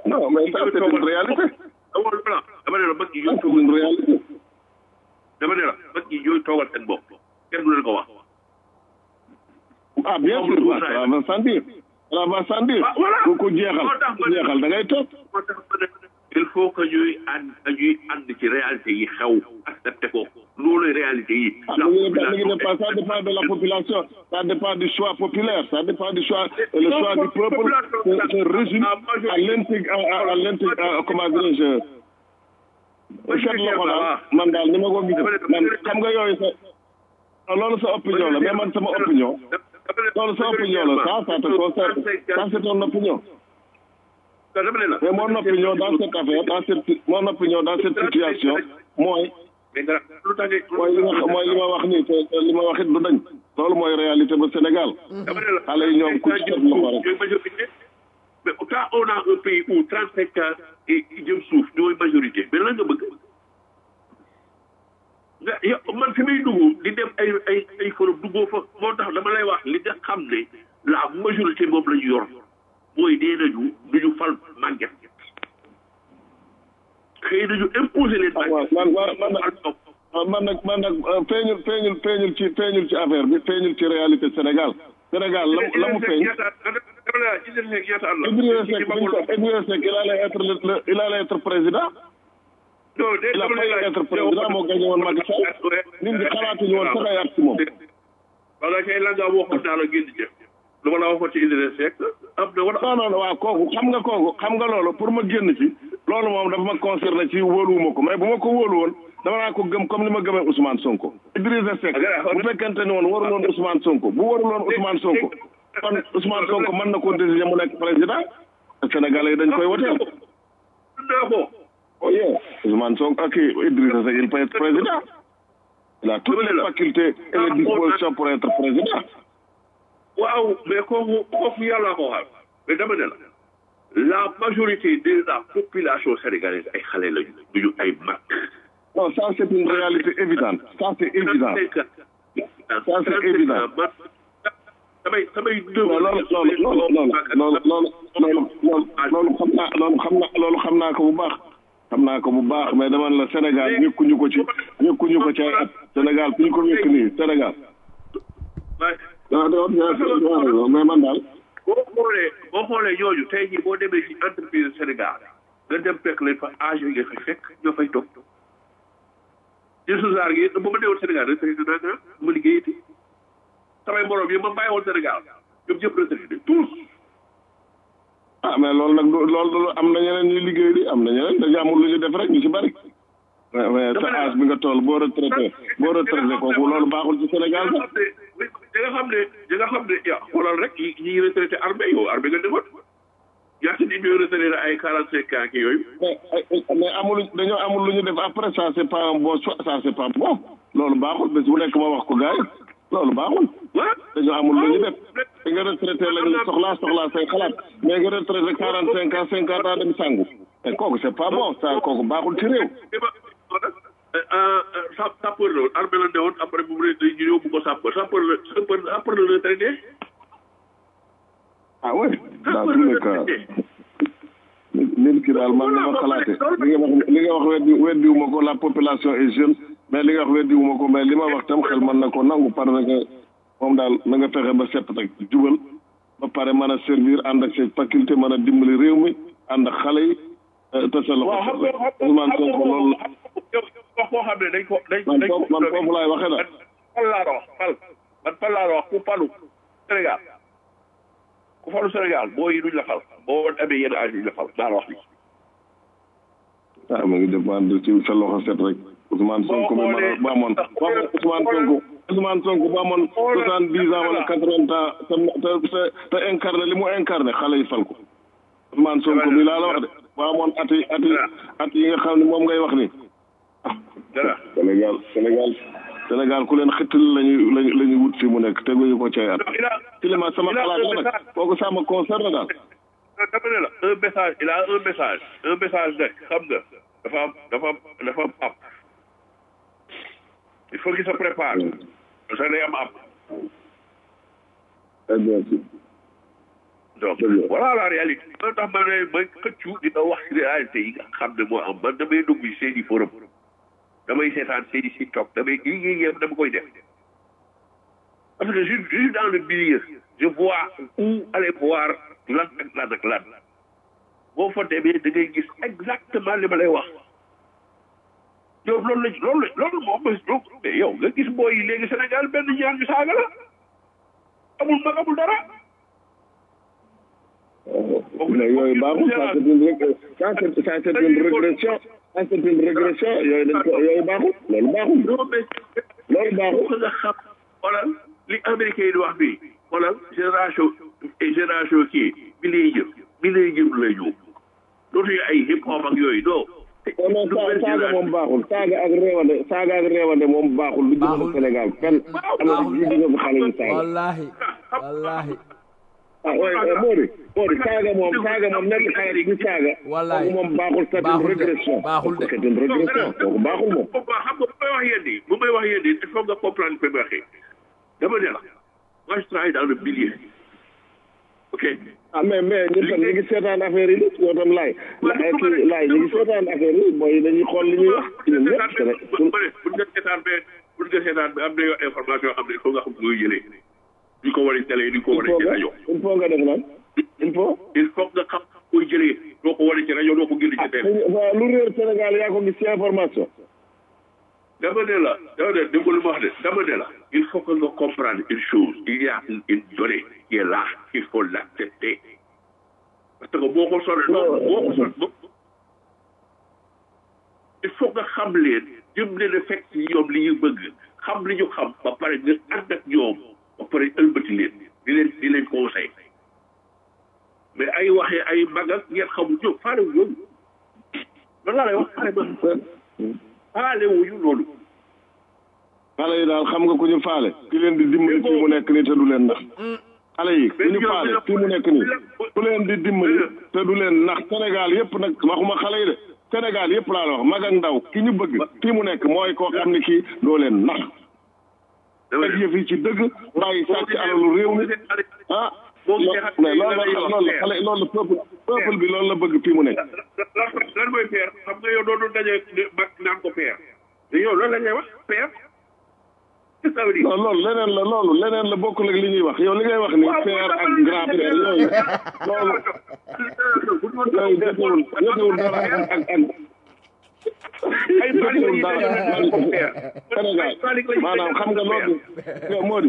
non mais ça c'est une réalité amul plan dama ne la mag ñi ñooy c'est une réalité dama ne la mag ñi ñooy toogal seen bopp kenn du leen ko wax ah bien sûr waaw ça va sans dire ça va sans dire Ah, voilà. ku ku jeexal Moo tax ma ku ne- jeexal da ngay toog moo tax ma ne il faut que ñuy ànd ñuy ànd ci réalité yi xew accepté ko loolu réalité yi ah mi ngi ne mi ngi ne pas ça dépend de la population ça dépend du choix populaire ça dépend du choix et le choix du peuple se, se résume à l'intég à, à, à l'intég à, comment dirais-je seet loxo daal man daal ni ma ko gisee man xam nga yooyu sa ah, loolu sa opinion la mais man sama opinion loolu sa opinion la ça ça te concerne ça c'est ton opinion dama ne la mais mon opinion dans cette affaire dans cette mon opinion dans cette situation mooy mais nga lu tax mooy li ma mooy li ma wax nii te te li ma wax it du dañ loolu mooy réalité ba Sénégal dama ne la xale yi ñoom ku ci teg loxo rek ñooy majorité mais quand on a un pays où trente cinq ans et jëm suuf ñooy majorité mais lan nga bëgg nga yow man fi muy dugg di dem ay ay ay forum duggoo fa moo tax dama lay wax li nga xam ne la majorité moom la ñu yor mooy dee nañu du ñu fal màgget xëy nañu imposer leen ah waaw man man man nag ah, man nag man nag ah, feeñul feeñul feeñul ci feeñul ci affaire bi feeñul ci réalité Sénégal Sénégal la mu la mu feeñ Idrissa Seck bi ñu ko Idrissa Seck il allait être le le- il allait être président il a failli être président moo gagné woon Macky Sall nit ñi xalaatuñu woon sax ay at ci moom wala kay la nga waxoon naa la génn jëf lu ma la waxoon ci Idrissa Seck am na wala non non non waaw kooku xam nga kooku xam nga loolu pour ma génn ci loolu moom dafa ma concerné ci wóoluwuma ko mais bu ma ko wóolu woon dama naa ko gëm comme ni ma gëmee Ousmane Sonko Idrissa Seck bu fekkente ni woon warul woon Ousmane Sonko bu warul woon Ousmane Sonko kon Ousmane Sonko mën na ko décider mu nekk président Sénégalais yi dañ koy woteel naa ko oh yeah Ousmane Sonko ak Idrissa Seck il peut être président il a toutes les facultés et les dispositions pour être président waaw mais kooku kooku yàlla ko xam mais dama ne la la majorité de la population sénégalaise ay xale lañu duñu ay mag non ça c'est une réalité évidente ça c'est évident ça c'est évident. man samay samay deux non loolu loolu loolu loolu loolu loolu loolu loolu xam naa loolu xam naa loolu xam naa ko bu baax xam naa ko bu baax mais dama ne la Sénégal wékkuñu ko ci wékkuñu ko ci ay at Sénégal fi ñu ko wékk nii Sénégal waaw waaw mais man daal boo xoolee boo xoolee ñooñu tey jii boo demee ci entreprise Sénégal nga dem fekk leen fa âge yi nga fay fekk ñoo fay toog ci susaar gi bu ma newoon Sénégal retraité naa nga ma liggéeyati samay morom yi ma bàyyi woon Sénégal ñoom ñëpp retraité tous ah mais loolu nag du loolu am na ñeneen ñuy liggéey di am na ñeneen dañu amul lu ñu def rek ñu ci bari mais mais sa âge bi nga toll boo retraité boo retraité kooku loolu baaxul ci Sénégal sax da nga xam ne da nga xam ne ya xoolal rek ñi ñi retraité armée yow armée nga defoon ñaata nit ñooy retraité ay quarante cinq ans ki yooyu mais mais amul dañoo amul lu ñu def après ça c'est pas un bon choix ça c'est pas bon loolu baaxul bés bu nekk ma wax ko gars yi loolu baaxul dañoo amul lu ñu def da nga retraité lañu soxlaa soxlaa say xalaat mais nga retraité quarante cinq ans cinquante ans dem sangu te kooku c'est pas bon ça kooku baaxul ci réew sa sapeur la woon armée la newoon après bu mu ne ñu yóbbu ko sapeur sapeur la sapeur après la retraité ah oui dans tous les cas nit ki daal man na ma xalaate li nga wax li nga wax weddi weddiwuma ko la population est jeune mais li nga wax weddiwuma ko mais li ma wax tam xel mën na ko nangu parce que moom daal na nga fexe ba set rek jubal ba pare mën a servir ànd ak ses faculté mën a dimbali réew mi ànd ak xale yi te sa loxo set rek Ousmane Sonko loolu la wax koo xam ne dañ ko dañ man foofu man foofu laay waxee daal fal laa la wax fal man fal laa la wax ku falu Sénégal ku falu Sénégal boo yi duñ la fal boo amee yenn âge duñ la fal daa la wax li ah ma ngi dépendre ci sa loxo set rek Ousmane Sonko bi ma bu amoon bu amoon Ousmane Sonko Ousmane Sonko bu amoon soixante dix ans wala quatre vingt ans te te te incarné li mu incarné xale yi fal ko Ousmane Sonko bi laa la wax de bu amoon at yi at yi at yi nga xam ne moom ngay wax ni Sénégal Sénégal Sénégal ku leen xëttal lañu lañu la ñu wut fi mu nekk teguñu ko cay at ci li ma sama xalaat la nag kooku ça me concerne daal dama ne la un message il a un message un message nag xam nga dafa am dafa am dafa am app il faut qu'il se prépare parce que day am app très bien donc voilà la réalité moo tax ma ne ma xëccu dina wax ci réalité yi nga xam ne moo am man damay dugg ci seeni forum damay seetaan seeni si toog damay liggéey yëpp dama koy def parce que je je suis dans le milieu je vois où aller voir lan ak lan ak lan boo fa demee da ngay gis exactement li ma lay wax yow loolu la loolu la loolu moom mais yow nga gis booy yi léegi Sénégal benn ñaar ñu saaga la amul mag amul dara. mais yooyu baaxul ça c'est une rég ça c'est ça c'est une régression ça c'est une régression yooyu dañ ko yooyu baaxul loolu baaxul loolu baaxul nga xam xoolal li américain yi di wax bi xoolal génération génération kii bi lay jëm bi lay jëm la ñu dootuñu ay hip hop ak yooyu non non non saaga moom baaxul saaga ak réewande saaga ak réewande moom baaxul lu jëmale Sénégal fenn am na ji di nga ko xale yi saaga wallahi wallahi ah oui Mody Mody saaga moom saaga moom nekk xale di saaga wallahi moom baaxul c'est une régression baaxul de c'est une régression kooku baaxul moom xam nga bu may wax yéen nii bu may wax yéen nii il faut nga comprendre fi may waxee dama ne la moi je travaille dans le milieu ok ah mais mais ñun tam ñu ngi seetaan affaire yi yow tam laay la kii laay ñu ngi seetaan affaire yi booy dañuy xool li ñuy wax ñun ñëpp bu nga seetaan be bu nga seetaan be am na yoo information yoo xam ne il faut nga xam nga koy jëlee duñ ko war a télé duñ ko war a ci rajo il faut nga def lan il faut il faut nga xam koy jëlee doo ko war a ci rajo doo ko génn ci télé waaw lu réer Sénégal yaa ko gis ci information dama ne la dama ne dégg lu ma wax de dama ne la il faut que nga comprendre une chose il y a une, une donnée qui est là il faut l'accepter parce que boo ko sore boo ko sore il faut nga xam leen jëm leen a fekk ci ñoom li ñu bëgg xam li ñu xam ba pare nga ànd ak ñoom ba pare ëlbati leen di leen di leen conseil mais ay waxee ay mag ak ngeen xamul ñoom faale wu ñoom loolu laa lay wax faale ma faale wuñu loolu xale yi daal xam nga ku ñu faale ki leen di dimbali fii mu nekk nii te du leen nax xale yi ku ñu faale fii mu nekk nii ku leen di dimbali te du leen nax Sénégal yëpp nag waxuma xale yi de Sénégal yëpp laa la wax mag ak ndaw ki ñu bëgg fii mu nekk mooy koo xam ne kii doo leen nax teg yëf yi ci dëgg bàyyi sàcc alalu réew mi ah mais loolu la loolu la xale loolu la peuple peuple bi loolu la bëgg fii mu nekk lan mooy peer xam nga yow doonu daje mag naan ko peer te yow loolu la ñuy wax peer non loolu leneen la loolu leneen la bokkul ak li ñuy wax yow li ngay wax ni père ak grand père yooyu loolu yooyu jotewul jotewul dara ak ak ak ay jotewul dara Sénégal maanaam xam nga loolu yow Mody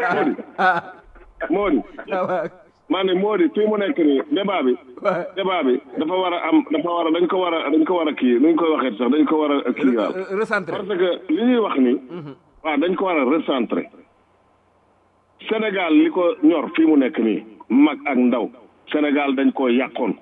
Mody Mody maa ne Mody fii mu nekk nii débat bi débat bi dafa war a am dafa war a dañ ko war a dañ ko war a kii nuñ koy waxee sax dañ ko war a kii waaw parce que li ñuy wax ni waaw dañ ko war a recentrer Sénégal li ko ñor fii mu nekk nii mag ak ndaw Sénégal dañ ko yàqoon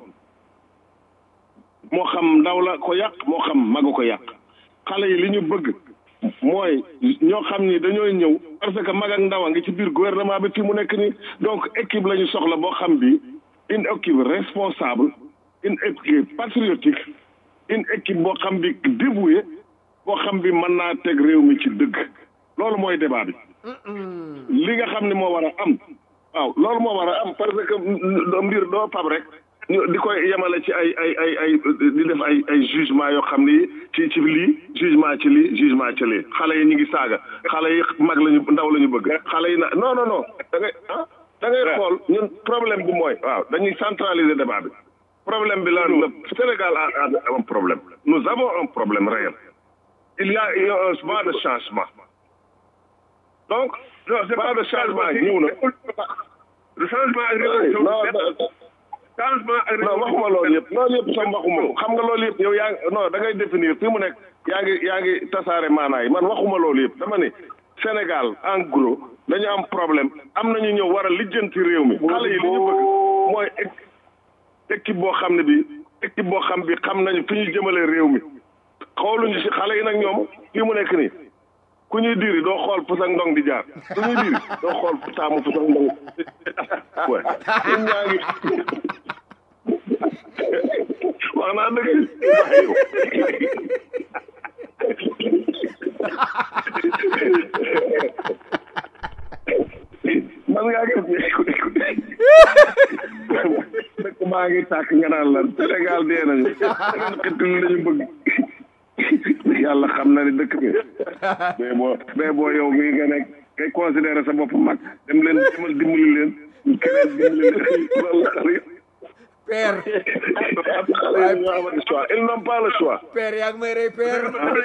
moo xam ndaw la ko yàq moo xam magu ko yàq xale yi li ñu bëgg mooy ñoo xam ni dañooy ñëw parce que mag ak ndaw a ngi ci biir gouvernement bi fii mu nekk nii donc équipe la ñu soxla boo xam bi une équipe responsable une équipe patriotique une équipe boo xam bi dévouée boo xam bi mën naa teg réew mi ci dëgg loolu mooy débat bi li nga xam ne moo war a am waaw loolu moo war a am parce que mbir doo fab rek di koy yemale ci ay ay ay ay di def ay ay jugement yoo xam ni ci ci lii jugement ci lii jugement ci lii xale yi ñu ngi saaga xale yi mag lañu ndaw la ñu bëgg xale yi na non non non da ngay ah da ngay xool ñun problème bi mooy waaw dañuy centraliser débat bi problème bi la le Sénégal a un problème nous avons un problème réel il y a un vent de changement donc vent de changement ñëw na le changement ak changement ak non waxuma loolu yëpp loolu yëpp sam waxuma ko xam nga loolu yëpp yow yaa ngi non da ngay définir fi mu nekk yaa ngi yaa ngi tasaare maanaay man waxuma loolu yëpp dama ne Sénégal en gros dañu am problème am nañu ñëw war a lijjanti réew mi xale yi li ñu bëgg mooy équipe boo xam ne bi équipe boo xam bi xam nañu fi ñu jëmale réew mi xooluñu si xale yi nag ñoom fii mu nekk nii ku ñuy diri doo xool fu sax ndong di jaar ku ñuy diri doo xool fu taamu fu sax ndong ouais ñun ñaa ngi wax naa dëgg man ngaa gis ngi tàkk nga naan lan Sénégal dee nañu Sénégal xetul lañu bëgg yàlla xam na ne dëkk bi mais boo mais boo yow mii nga nekk ngay considéré sa bopp mag dem leen demal dimbali leen keneen dimbali leen loolu la xale père xale yi ñoo amati choix ils n'ont pas le choix père yaa ngi may rey père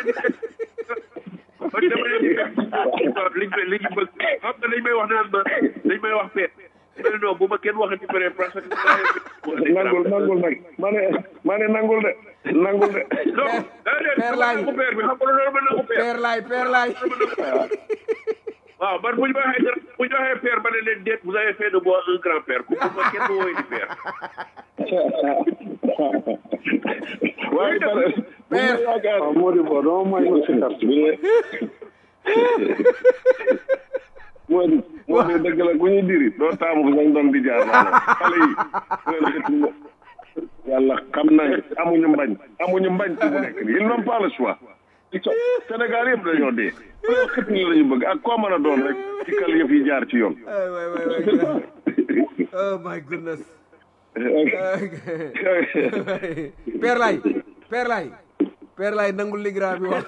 man dama leen liñ may liñ bëgg xam nga dañ may wax naan ma dañ may wax peer mais non bu ma kenn waxati pare parce que nangul nangul nag ma ne ma ne nangul de nangul de non daa leen Père dama Laye. nangu peer bi xam nga loolu ma nangu peer père laay père laay waaw man bu ñu ma waxee dara bu ñu waxee père ba ne leen déet vous avez fait de moi un grand père ku ma kenn woowee di père waaye pare bu ma yaakaar moo di bo dama may ma si carte bi ne moo di moo di dëgg la ku ñuy diri doo taamu ko sañ doon di jaar naa xale yi ngeen xëtul la yàlla xam nañ amuñu mbañ amuñu mbañ ci bu nekk nii ils n'ont pas le choix ci co Sénégal yëpp dañoo dee loolu xëtul la ñu bëgg ak koo mën a doon rek ci kal yëf yi jaar ci yoon ay waay waay waay oh my goodness père laay père laay père laay nangul li grand bi wax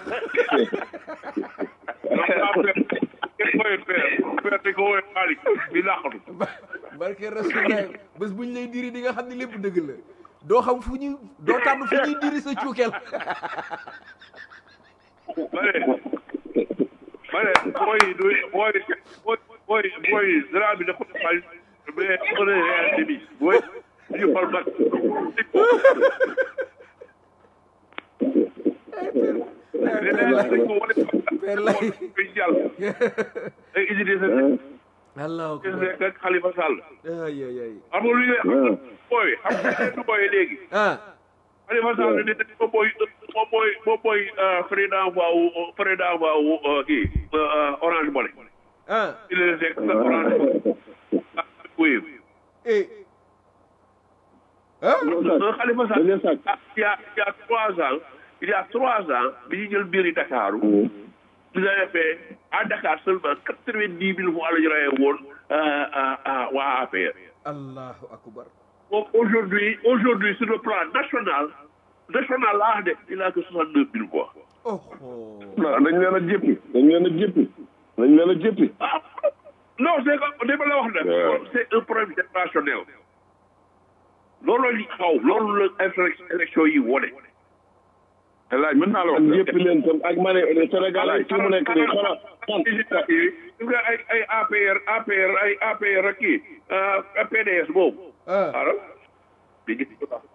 kenn woowee père père dañ ko woowee xaalis di làqatu barke rasulullah bés bu ñu lay diri di nga xam ne lépp dëgg la doo xam fu ñuy doo tànn fu ñuy diri sa cuukeel ma ne ma ne booy du booy booy booy booy dara bi dafa xaalis mais on est réalité bi booy ñu fal mag dañ ko wane père laay koy jàll ay Idrissa allahu Seck akbar ak Khalifa Sall ay ay ay xam nga lu ñu xam booy xam nga du booy léegi ah Khalifa Sall ne moom mooy moom mooy moom mooy président voix wu président voix wu kii Orange Money ah il est rek Orange oui eh ah Khalifa Sall dañuy sàcc il y a il y a trois ans il y a trois ans bi ñu jël biiri Dakar nous avons fait à Dakar seulement quatre-vingt-dix mille fois la ñu rayee woon waa APR allahu akbar Donc aujourd'hui, aujourd'hui, sur le plan national, national là, il a que 62 000 voix. oh oh non dañ leen a jéppi dañ leen a jéppi dañ leen a jéppi Ah, non, c'est que, dama la wax nag, c'est un problème générationnel. loolu li xaw loolu la élection élection yi wone. laaj mën naa la ak wax jéppi leen tam ak ma ne Sénégal ak fi mu nekk nii xoolal gis nga ay ay APR APR ay APR ak kii ah, PDS boobu. ah alors di gis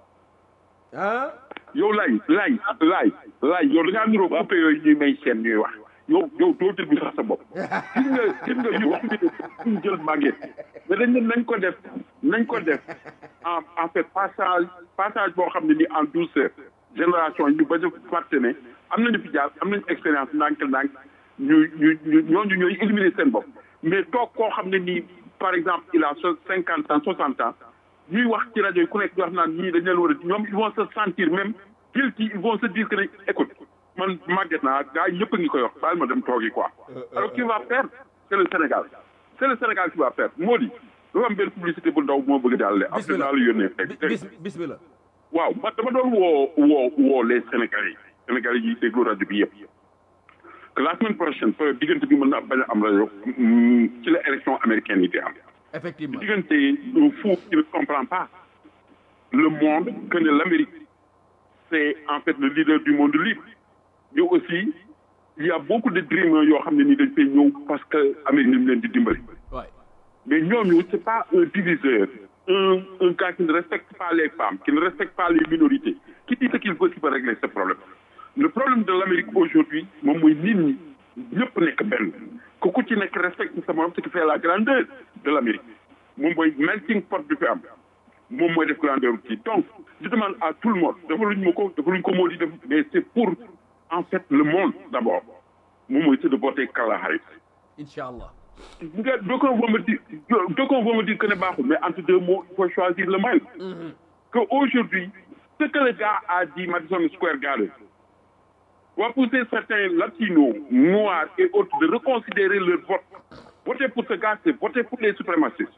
ah yow laay laay laay laay yow da ngaa niroo coupé yooyu ñuy may seen ñuy wax yow yow doo déglu sax sa bopp gis nga gis nga ñu wax ñu jël màgget mais dañ ne nañ ko def nañ ko def en en fait passage passage boo xam ne ni en douceur génération ñu bañ a fàtte ne am nañu fi jaar am nañu expérience ndànk-ndànk ñu ñu ñu ñooñu ñooy éliminer seen bopp mais toog koo xam ne nii par exemple il a cinquante ans soixante ans ñuy wax ci rajo yi ku nekk di wax naan ñii dañ leen war a ñoom ils vont se sentir même guilty ils vont se dire que ne écoute man màgget naa gars yi ñëpp a ngi koy wax baal ma dem toogi quoi alors qui va faire c'est le Sénégal c'est le Sénégal qui va faire moo di dafa am benn publicité bu ndaw moo bëgg daal le après bismillah naa la yónnee Bi- fekk bis bismillah waaw man dama doon woo woo woo les Sénégalais Sénégalais yi déglu rajo bi yëpp que la semaine prochaine peut diggante bi mën na bañ a am rajo mm, ci la élection américaine yi di am effectivement diggante un fou qui ne comprend pas le monde que ne l'Amérique c'est en fait le leader du monde libre mais aussi il y a beaucoup de dreamers yoo xam ne nii dañ fay ñëw parce que Amérique ni mu leen di dimbali waay mais ñooñu c'est pas un diviseur un un gars qui ne respecte pas les femmes qui ne respecte pas les minorités qui dit ce qu'il veut qui peut régler ce problème le problème de l'Amérique aujourd'hui moom mooy nit ñi ñëpp nekk benn que ku ci nekk respecte sa morom ce qui fait la grandeur de l'Amérique moom mooy melting pot bi fi am moom mooy def grandeur kii donc je demande à tout le monde dafa luñ ma ko dafa luñ ko moo di def mais c'est pour en fait le monde d'abord moom mooy c'est de voter Kamala Harris incha allah nga d'aucuns vont me dire d'aucuns vont me dire que ne baaxul mais entre deux mots il faut choisir le mal que aujourd'hui ce que le gars a dit Madison Square Garden va pousser certains latinos noirs et autres de reconsidérer leur vote voter pour ce gars c'est voter pour les suprémacistes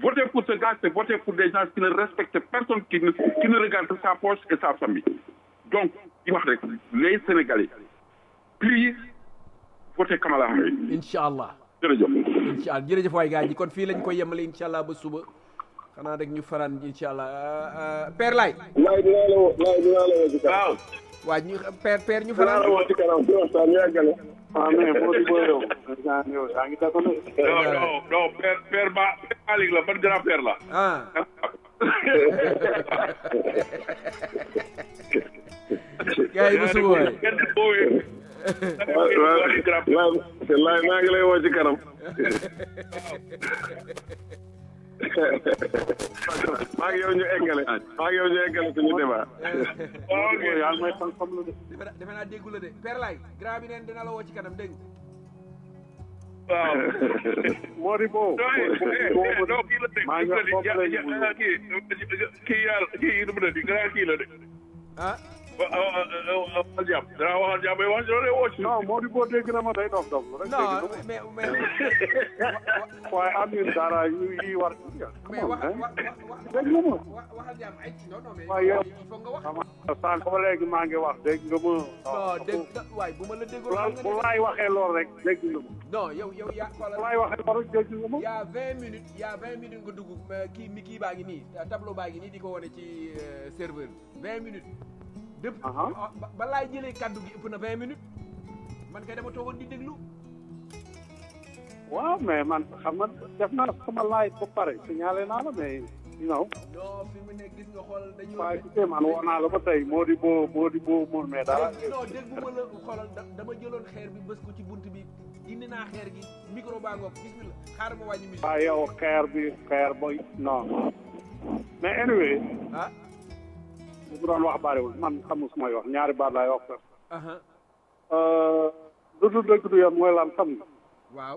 Voter pour ce gars, c'est voter pour des gens qui ne respectent personne, qui ne, qui ne regardent que sa poche et sa famille. Donc, il wax rek les Sénégalais, please, votez Kamala Harris. incha allah Jërëjëf. incha allah jërëjëf waay gars yi kon fii lañ ko yemale incha allah ba suba xanaa rek ñu faraan incha allah Euh, euh, père lay laay dinaa la woo laay dinaa la woo ci kanam waaw waa ñu père père ñu dinaa faraan la woo ci kanam ci waxtaan ñu àggale ah mais moo di booy yow daa yow daa ngi dako ne non non non père père ba père Malick la ban grand père la ah gars yi ba suba waay kenn boowee waaw waaw waaw laay maa ngi lay woo ci kanam maa ngi yow ñu eggale maa ngi yow ñu eggale suñu débat waaw ok yaa ngi may fan fan la de defe naa defe naa déggu la de père lay grand bi neen dina la woo ci kanam dégg nga. waaw moo di boo non kii la de maa ngi wax foofu la ñu kii kii yàlla kii nu mu ne di grand kii la de ah waxal jàmm dara waxal jàmm wax loolu woo ci non moo di boo dégg na ma day dof dof rek non dégg mais mais na waaye am ngeen dara yu yi war mais wax wax wax dégg nga ma wax waxal jàmm ay non non mais waaye yow il faut nga wax. xam sànq ba léegi maa ngi wax dégg nga ma non dégg nga waaye bu ma la déggoo bu xam nga bu ne laay waxee lool rek dégg nga ma non yow yow yaa bu xoolal laay waxee lool rek dégg nga ma y' a vingt minutes y' a vingt minutes nga dugg mais kii mi kii baa ngi nii tableau baa ngi nii di ko wane ci euh, serveur bi vingt minutes. depuis Aha. ah, ba ba laay jëlee kaddu gi ëpp na vingt minutes man kay dama toogoon di déglu. waaw mais man xam nga def naa sama laay ba pare signalé naa la mais you know non fi mu ne gis nga xoolal dañu. waaye tu sais man woo naa la ba tey moo di boo moo di boo mun mais dara dégg non dégguma la xoolal da- dama jëloon xeer bi bës ko ci bunt bi indi naa xeer gi micro baa ngoog bismillah xaaral ma wàññi musique waaye yow xeer bi xeer boy non mais anyway ah li mu doon wax bariwul man xamu su may wax ñaari baat laay wax sax aha lu dul dëgg du yoon mooy lan xam nga waaw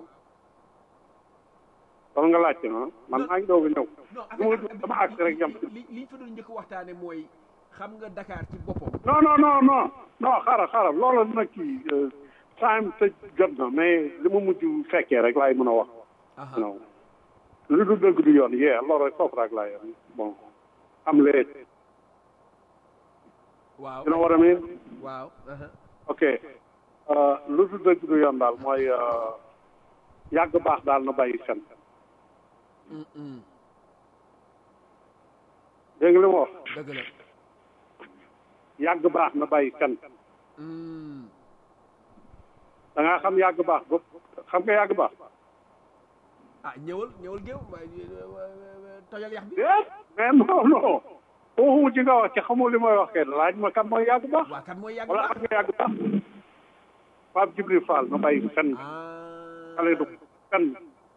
kon nga laajte ma man maa ngi doog a ñëw non lu ma dugg dama àgg rek jam ci li liñ fa doon njëkk waxtaane mooy xam nga Dakar ci boppam non non non non non xaaral xaaral loolu nag kii time tëj jot na mais li ma mujj fekkee rek laay mën a wax aha non lu dul dëgg du yoon yee loolu rek foofu rek laay yem bon am lee waaw you know what I mean waaw aha ok uh, lu dul dëgg du yoon daal mooy uh, yàgg baax daal na bàyyi fen Mm, mm. dégg nga li ma wax dëgg la yàgg baax na bàyyi fen Mm. da ngaa xam yàgg baax ba xam nga yàgg baax ah ñëwal ñëwal géew waaye tojal yax bi déet mais non non foofu ci nga wax ci xamul li may wax kenn laaj ma kan mooy yàgg baax waa kan mooy yàgg wala baax xam nga yàgg baax Pape Djibril Fall na bàyyi fen ah xale du fen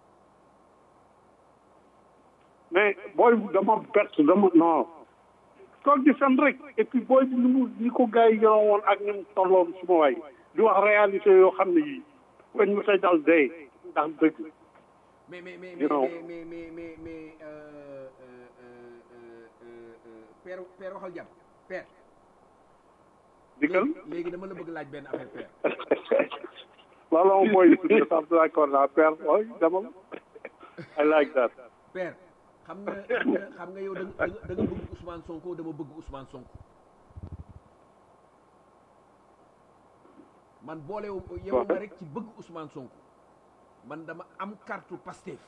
mais booy dama bett dama non toog di fen rek et puis booy bi ni mu ni ko gars yi yoroon woon ak ni mu tolloon suma waay di wax réalité yoo xam ne yii weñ mu say dal dee ndax dëgg mais mais mais You know. mais mais mais mais mais euh, euh, euh, euh, euh, père père waxal jàmm père dikkal léegi léegi dama la bëgg laaj benn affaire père loolu moom mooy suñu sax d'accord naa père ooy demal I like that père xam nga xam nga- xam nga yow da nga da nga bëgg Ousmane Sonko dama bëgg Ousmane Sonko man boolewu yow ma rek ci bëgg Ousmane Sonko man dama am carte Pastef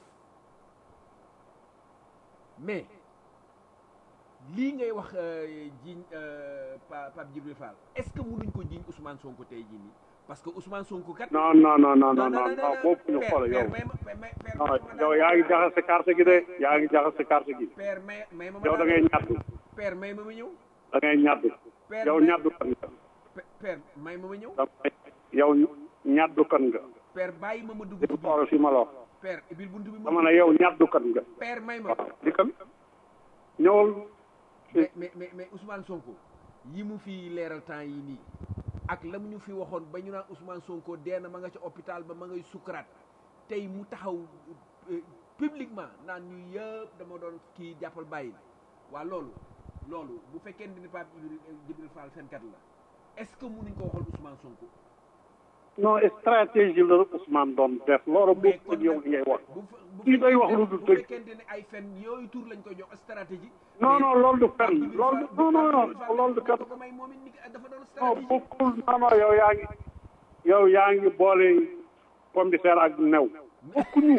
mais lii ngay wax euh, jiiñ euh, Pa Pape Djibril Fall est-ce que mënuñ ko jiiñ Ousmane Sonko tey jii nii parce que Ousmane Sonko kat. non non non non non non non boobu ñu xool yow non yow yaa ngi jaxase carte gi de yaa ngi jaxase carte gi père may may ma ma yow da ngay ñàddu père may ma ma ñëw da ngay ñàddu père yow may- ñàddu kan nga Pe- père may ma ma ñëw da ngay yow ñàddu kan nga père bàyyi ma ma dugg di ci biir xool fi ma la wax père ibil buntu bi ma dama ne yow ñàddu kan nga père may ma waaw di kan ñëwal mais mais mais mais Ousmane Sonko yi mu fi leeral temps yi nii ak la mu ñu fi waxoon ba ñu naan Ousmane Sonko dee na ma nga ca hôpital ba ma ngay sukuraat tey mu taxaw euh, publiquement naan ñu yëpp dama doon kii jàppal bàyyi waa loolu loolu bu fekkee ni Pape Djibril Djibril Fall fenkat la est-ce que mënuñ ko waxal Ousmane Sonko non stratégie la Ousmane doon def loolu bokkul yow li ngay wax kii day wax lu dul dëgg fekkente ne ay fen yooyu tur lañ koy jox stratégie non non loolu du fen loolu non non non loolu du fen ko may moom it ni dafa doon non stratégie bokkul non non yow yaa ngi yow yaa ngi boole pomme de terre ak new bokkuñu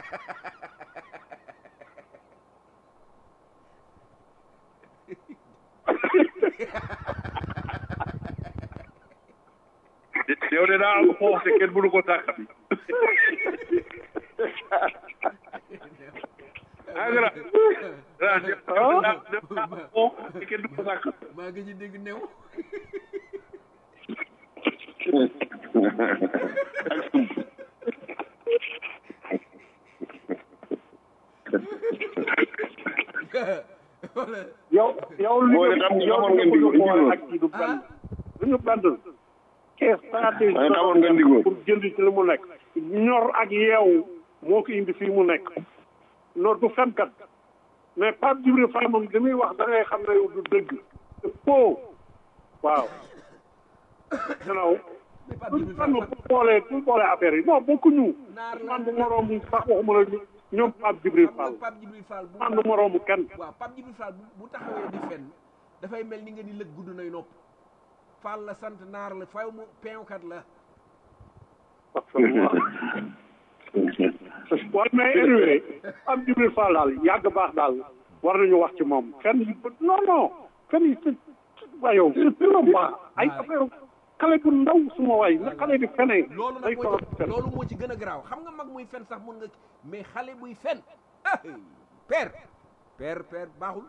yow de daa am xoox te kenn mënu ko tàkkati agara daa def daa def daa am xoox te kenn du ko tàkkati maa ngi ci dégg new wala yow yow li Boole nga xam nga yow xamoon li ngeen nga diggoon boole ak kii du benn du ñu benn kee stratégie waaye xamoon ngeen diggoon. pour jënd ci li mu nekk ñor ak yeewu moo ko indi fii mu nekk non du fenkat mais Pape Djibril Fall moom li muy wax da ngay xam ne yow du dëgg c'est faux waaw you know du fenn bu boolee bu boolee affaire yi non bokkuñu man du moroomu sax waxuma la ñu ñoom Pape Djibril Fall Pape Djibril Fall bu man du moroomu kenn waaw Pape Djibril Fall bu bu taxawee di fenn dafay mel ni nga ni lëg gudd nay nopp Fall la sant naar la faw mu peewkat la waaye mais anyway am Djibril Fall daal yàgg baax daal war nañu wax ci moom fenn yi non non fenn yi c'est waa yow c'est trop baax ay affaire xale bu ndaw suma waay na xale di fenee loolu day nag torox moo ci fen loolu moo ci gën a garaaw xam nga mag muy fen sax mun nga mais xale buy fen ah père père père baaxul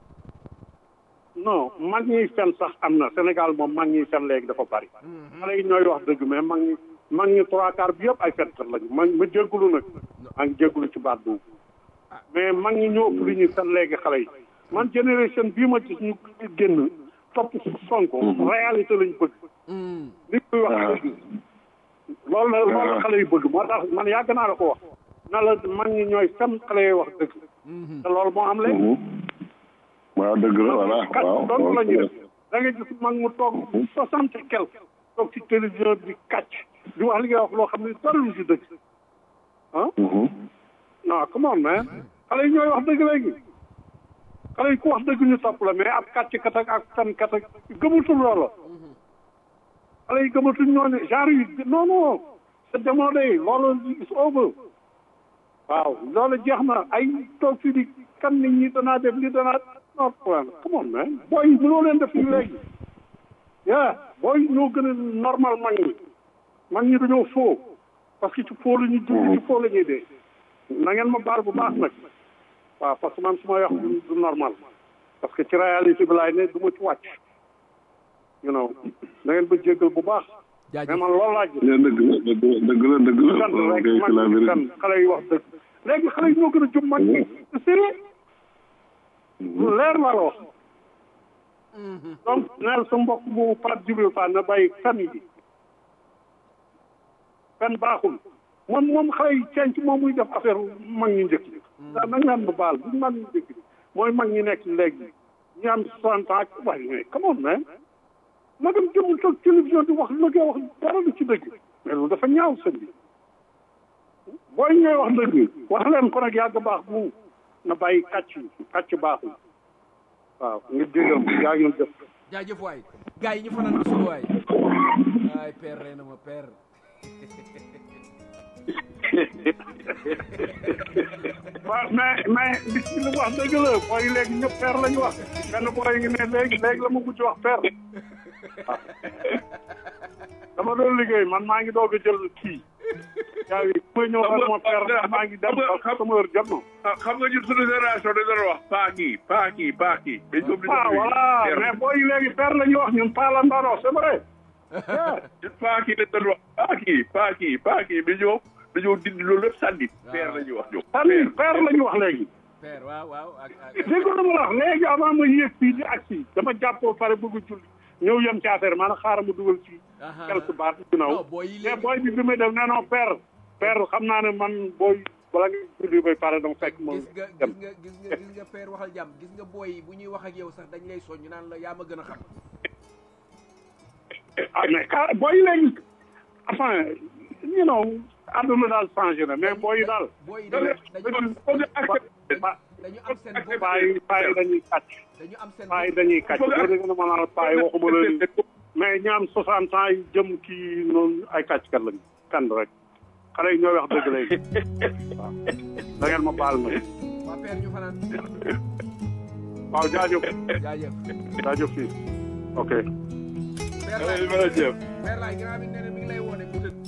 non mag ñiy fen sax am na Sénégal moom mag ñiy fen léegi dafa bari xale yi ñooy wax dëgg mais mag ñi mag ñi trois quarts bi yëpp ay fenkat lañu ma ma jéggulu nag maa ngi jéggulu ci baat boobu mais mag ñi ñoo ëpp li ñuy fen léegi xale yi man génération bii ma gis ñu génn topp Sonko réalité lañ bëgg li muy wax dëgg loolu la loolu la xale yu bëgg moo tax man yàgg naa la ko wax na la mag ñi ñooy fen xale yi wax dëgg te loolu moo am léegi waaw dëgg la voilà kat waaw donc la ñuy waaw. def da nga gis mag mu toog soixante et quelque toog ci télévision bi di kàcc di wax li ngay wax loo xam ne dara lu si dëgg ah non come on man xale yi ñooy wax dëgg léegi xale yi ku wax dëgg ñu topp la mais ab kàcc kat ak ak fen kat ak gëmatul loola xale yi gëmatuñ ñooñu genre yi non non c'est démodé loolu is over waaw loolu jeex na ay toog fii di kan nit ñi danaa def li danaa non problème come on man booy yi mënoo leen def li léegi yeah booy yi ñoo gën a normal mag ñi mag ñi dañoo faux parce que ci faux la ñuy dund ci faux la ñuy dee na ngeen ma baal bu baax nag waaw parce que man su ma wax du du normal parce que ci réalité bi laay ne du ma ci wàcc you know na ngeen ba jéggal bu baax mais man loolu laa gis Yeah, dëgg la dëgg la dëgg la dëgg la kan waaw rek kay mag c'est la ñi vérité. kan xale yi wax dëgg léegi xale yi ñoo gën a jub mag ñi c'est sérieux lu leer laa la wax donc neel sa mbokk bu Pape Djibril Fall na bàyyi fen yi fen baaxul moom moom xale yi cenc moom muy def affaire mag ñi njëkk yi da nañ leen ba baal bu mag ñi njëkk yi mooy mag ñi nekk léegi ñi am soixante ans ak waaye mais come on man ma dem jëm toog télévision di wax lu ngay wax dara lu ci dëgg mais loolu dafa ñaaw sëñ bi booy ñooy wax dëgg wax leen ko nag yàgg baax bu na bàyyi kàcc kàcc baaxul waaw nga jégal ko yaa ngi def jaajëf waay gars yi ñu fanaan ba suba waay ay père rey na ma père waaw mais mais li ci li wax dëgg la booy léegi ñëpp père la ñu wax benn booy ngi ne léegi léegi la ma mujj wax père waaw dama doon liggéey man maa ngi doog a jël kii yaa ngi ku may ñëw ak sama père man maa ngi dem parce que sama heure jot na ah xam nga ñun suñu génération dañ doon wax paa kii paa kii paa kii. dañ ko bind ah voilà mais booy léegi père la ñu wax ñun paa la ndaro c'est vrai ñun paa kii dañ doon wax paa kii paa kii paa kii bi ñoom dañoo dindi loolu lépp sànni. père la ñuy wax ñoom. sànni père la ñu wax léegi père waaw waaw ak ak dégg nga ma la wax léegi avant ma yéeg fii di agsi dama jàppoo pare bëgg a julli ñëw yem ci affaire maanaam xaaral ma dugal ci quelque baat yu naw mais booy bi bi may def nee non père père xam naa ne man booy bala nga julli bay pare dama fekk ma gis nga gis nga gis nga gis nga père waxal jàmm gis nga booy yi bu ñuy wax ak yow sax dañ lay soññ naan la yaa ma gën a xam ah mais ka booy léegi enfin you know àdduna daal changé na mais booy yi daal booy yi dañu dañu dañu am seen bopp paa yi paa yi dañuy kàcc dañu am seen paa yi dañuy kàcc boo déggee ne ma naan paa yi waxuma la ni mais ñi am soixante ans yi jëm kii noonu ay kàcckat lañu kan rek xale yi ñooy wax dëgg léegi waaw da ngeen ma baal ma waa père ñu fanaan waaw jaajëf jaajëf jaajëf fii ok père laay père laay grand bi nee na mi ngi lay woone bu tëdd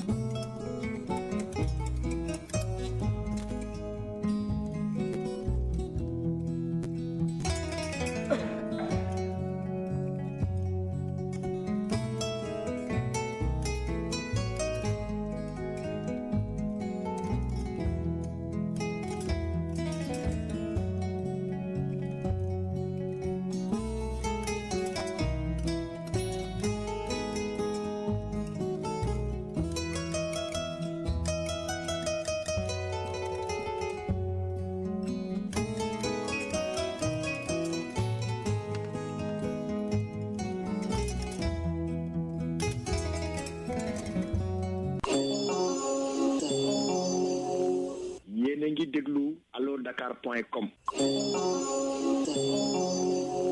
yéen a ngi déglu allo dakar point com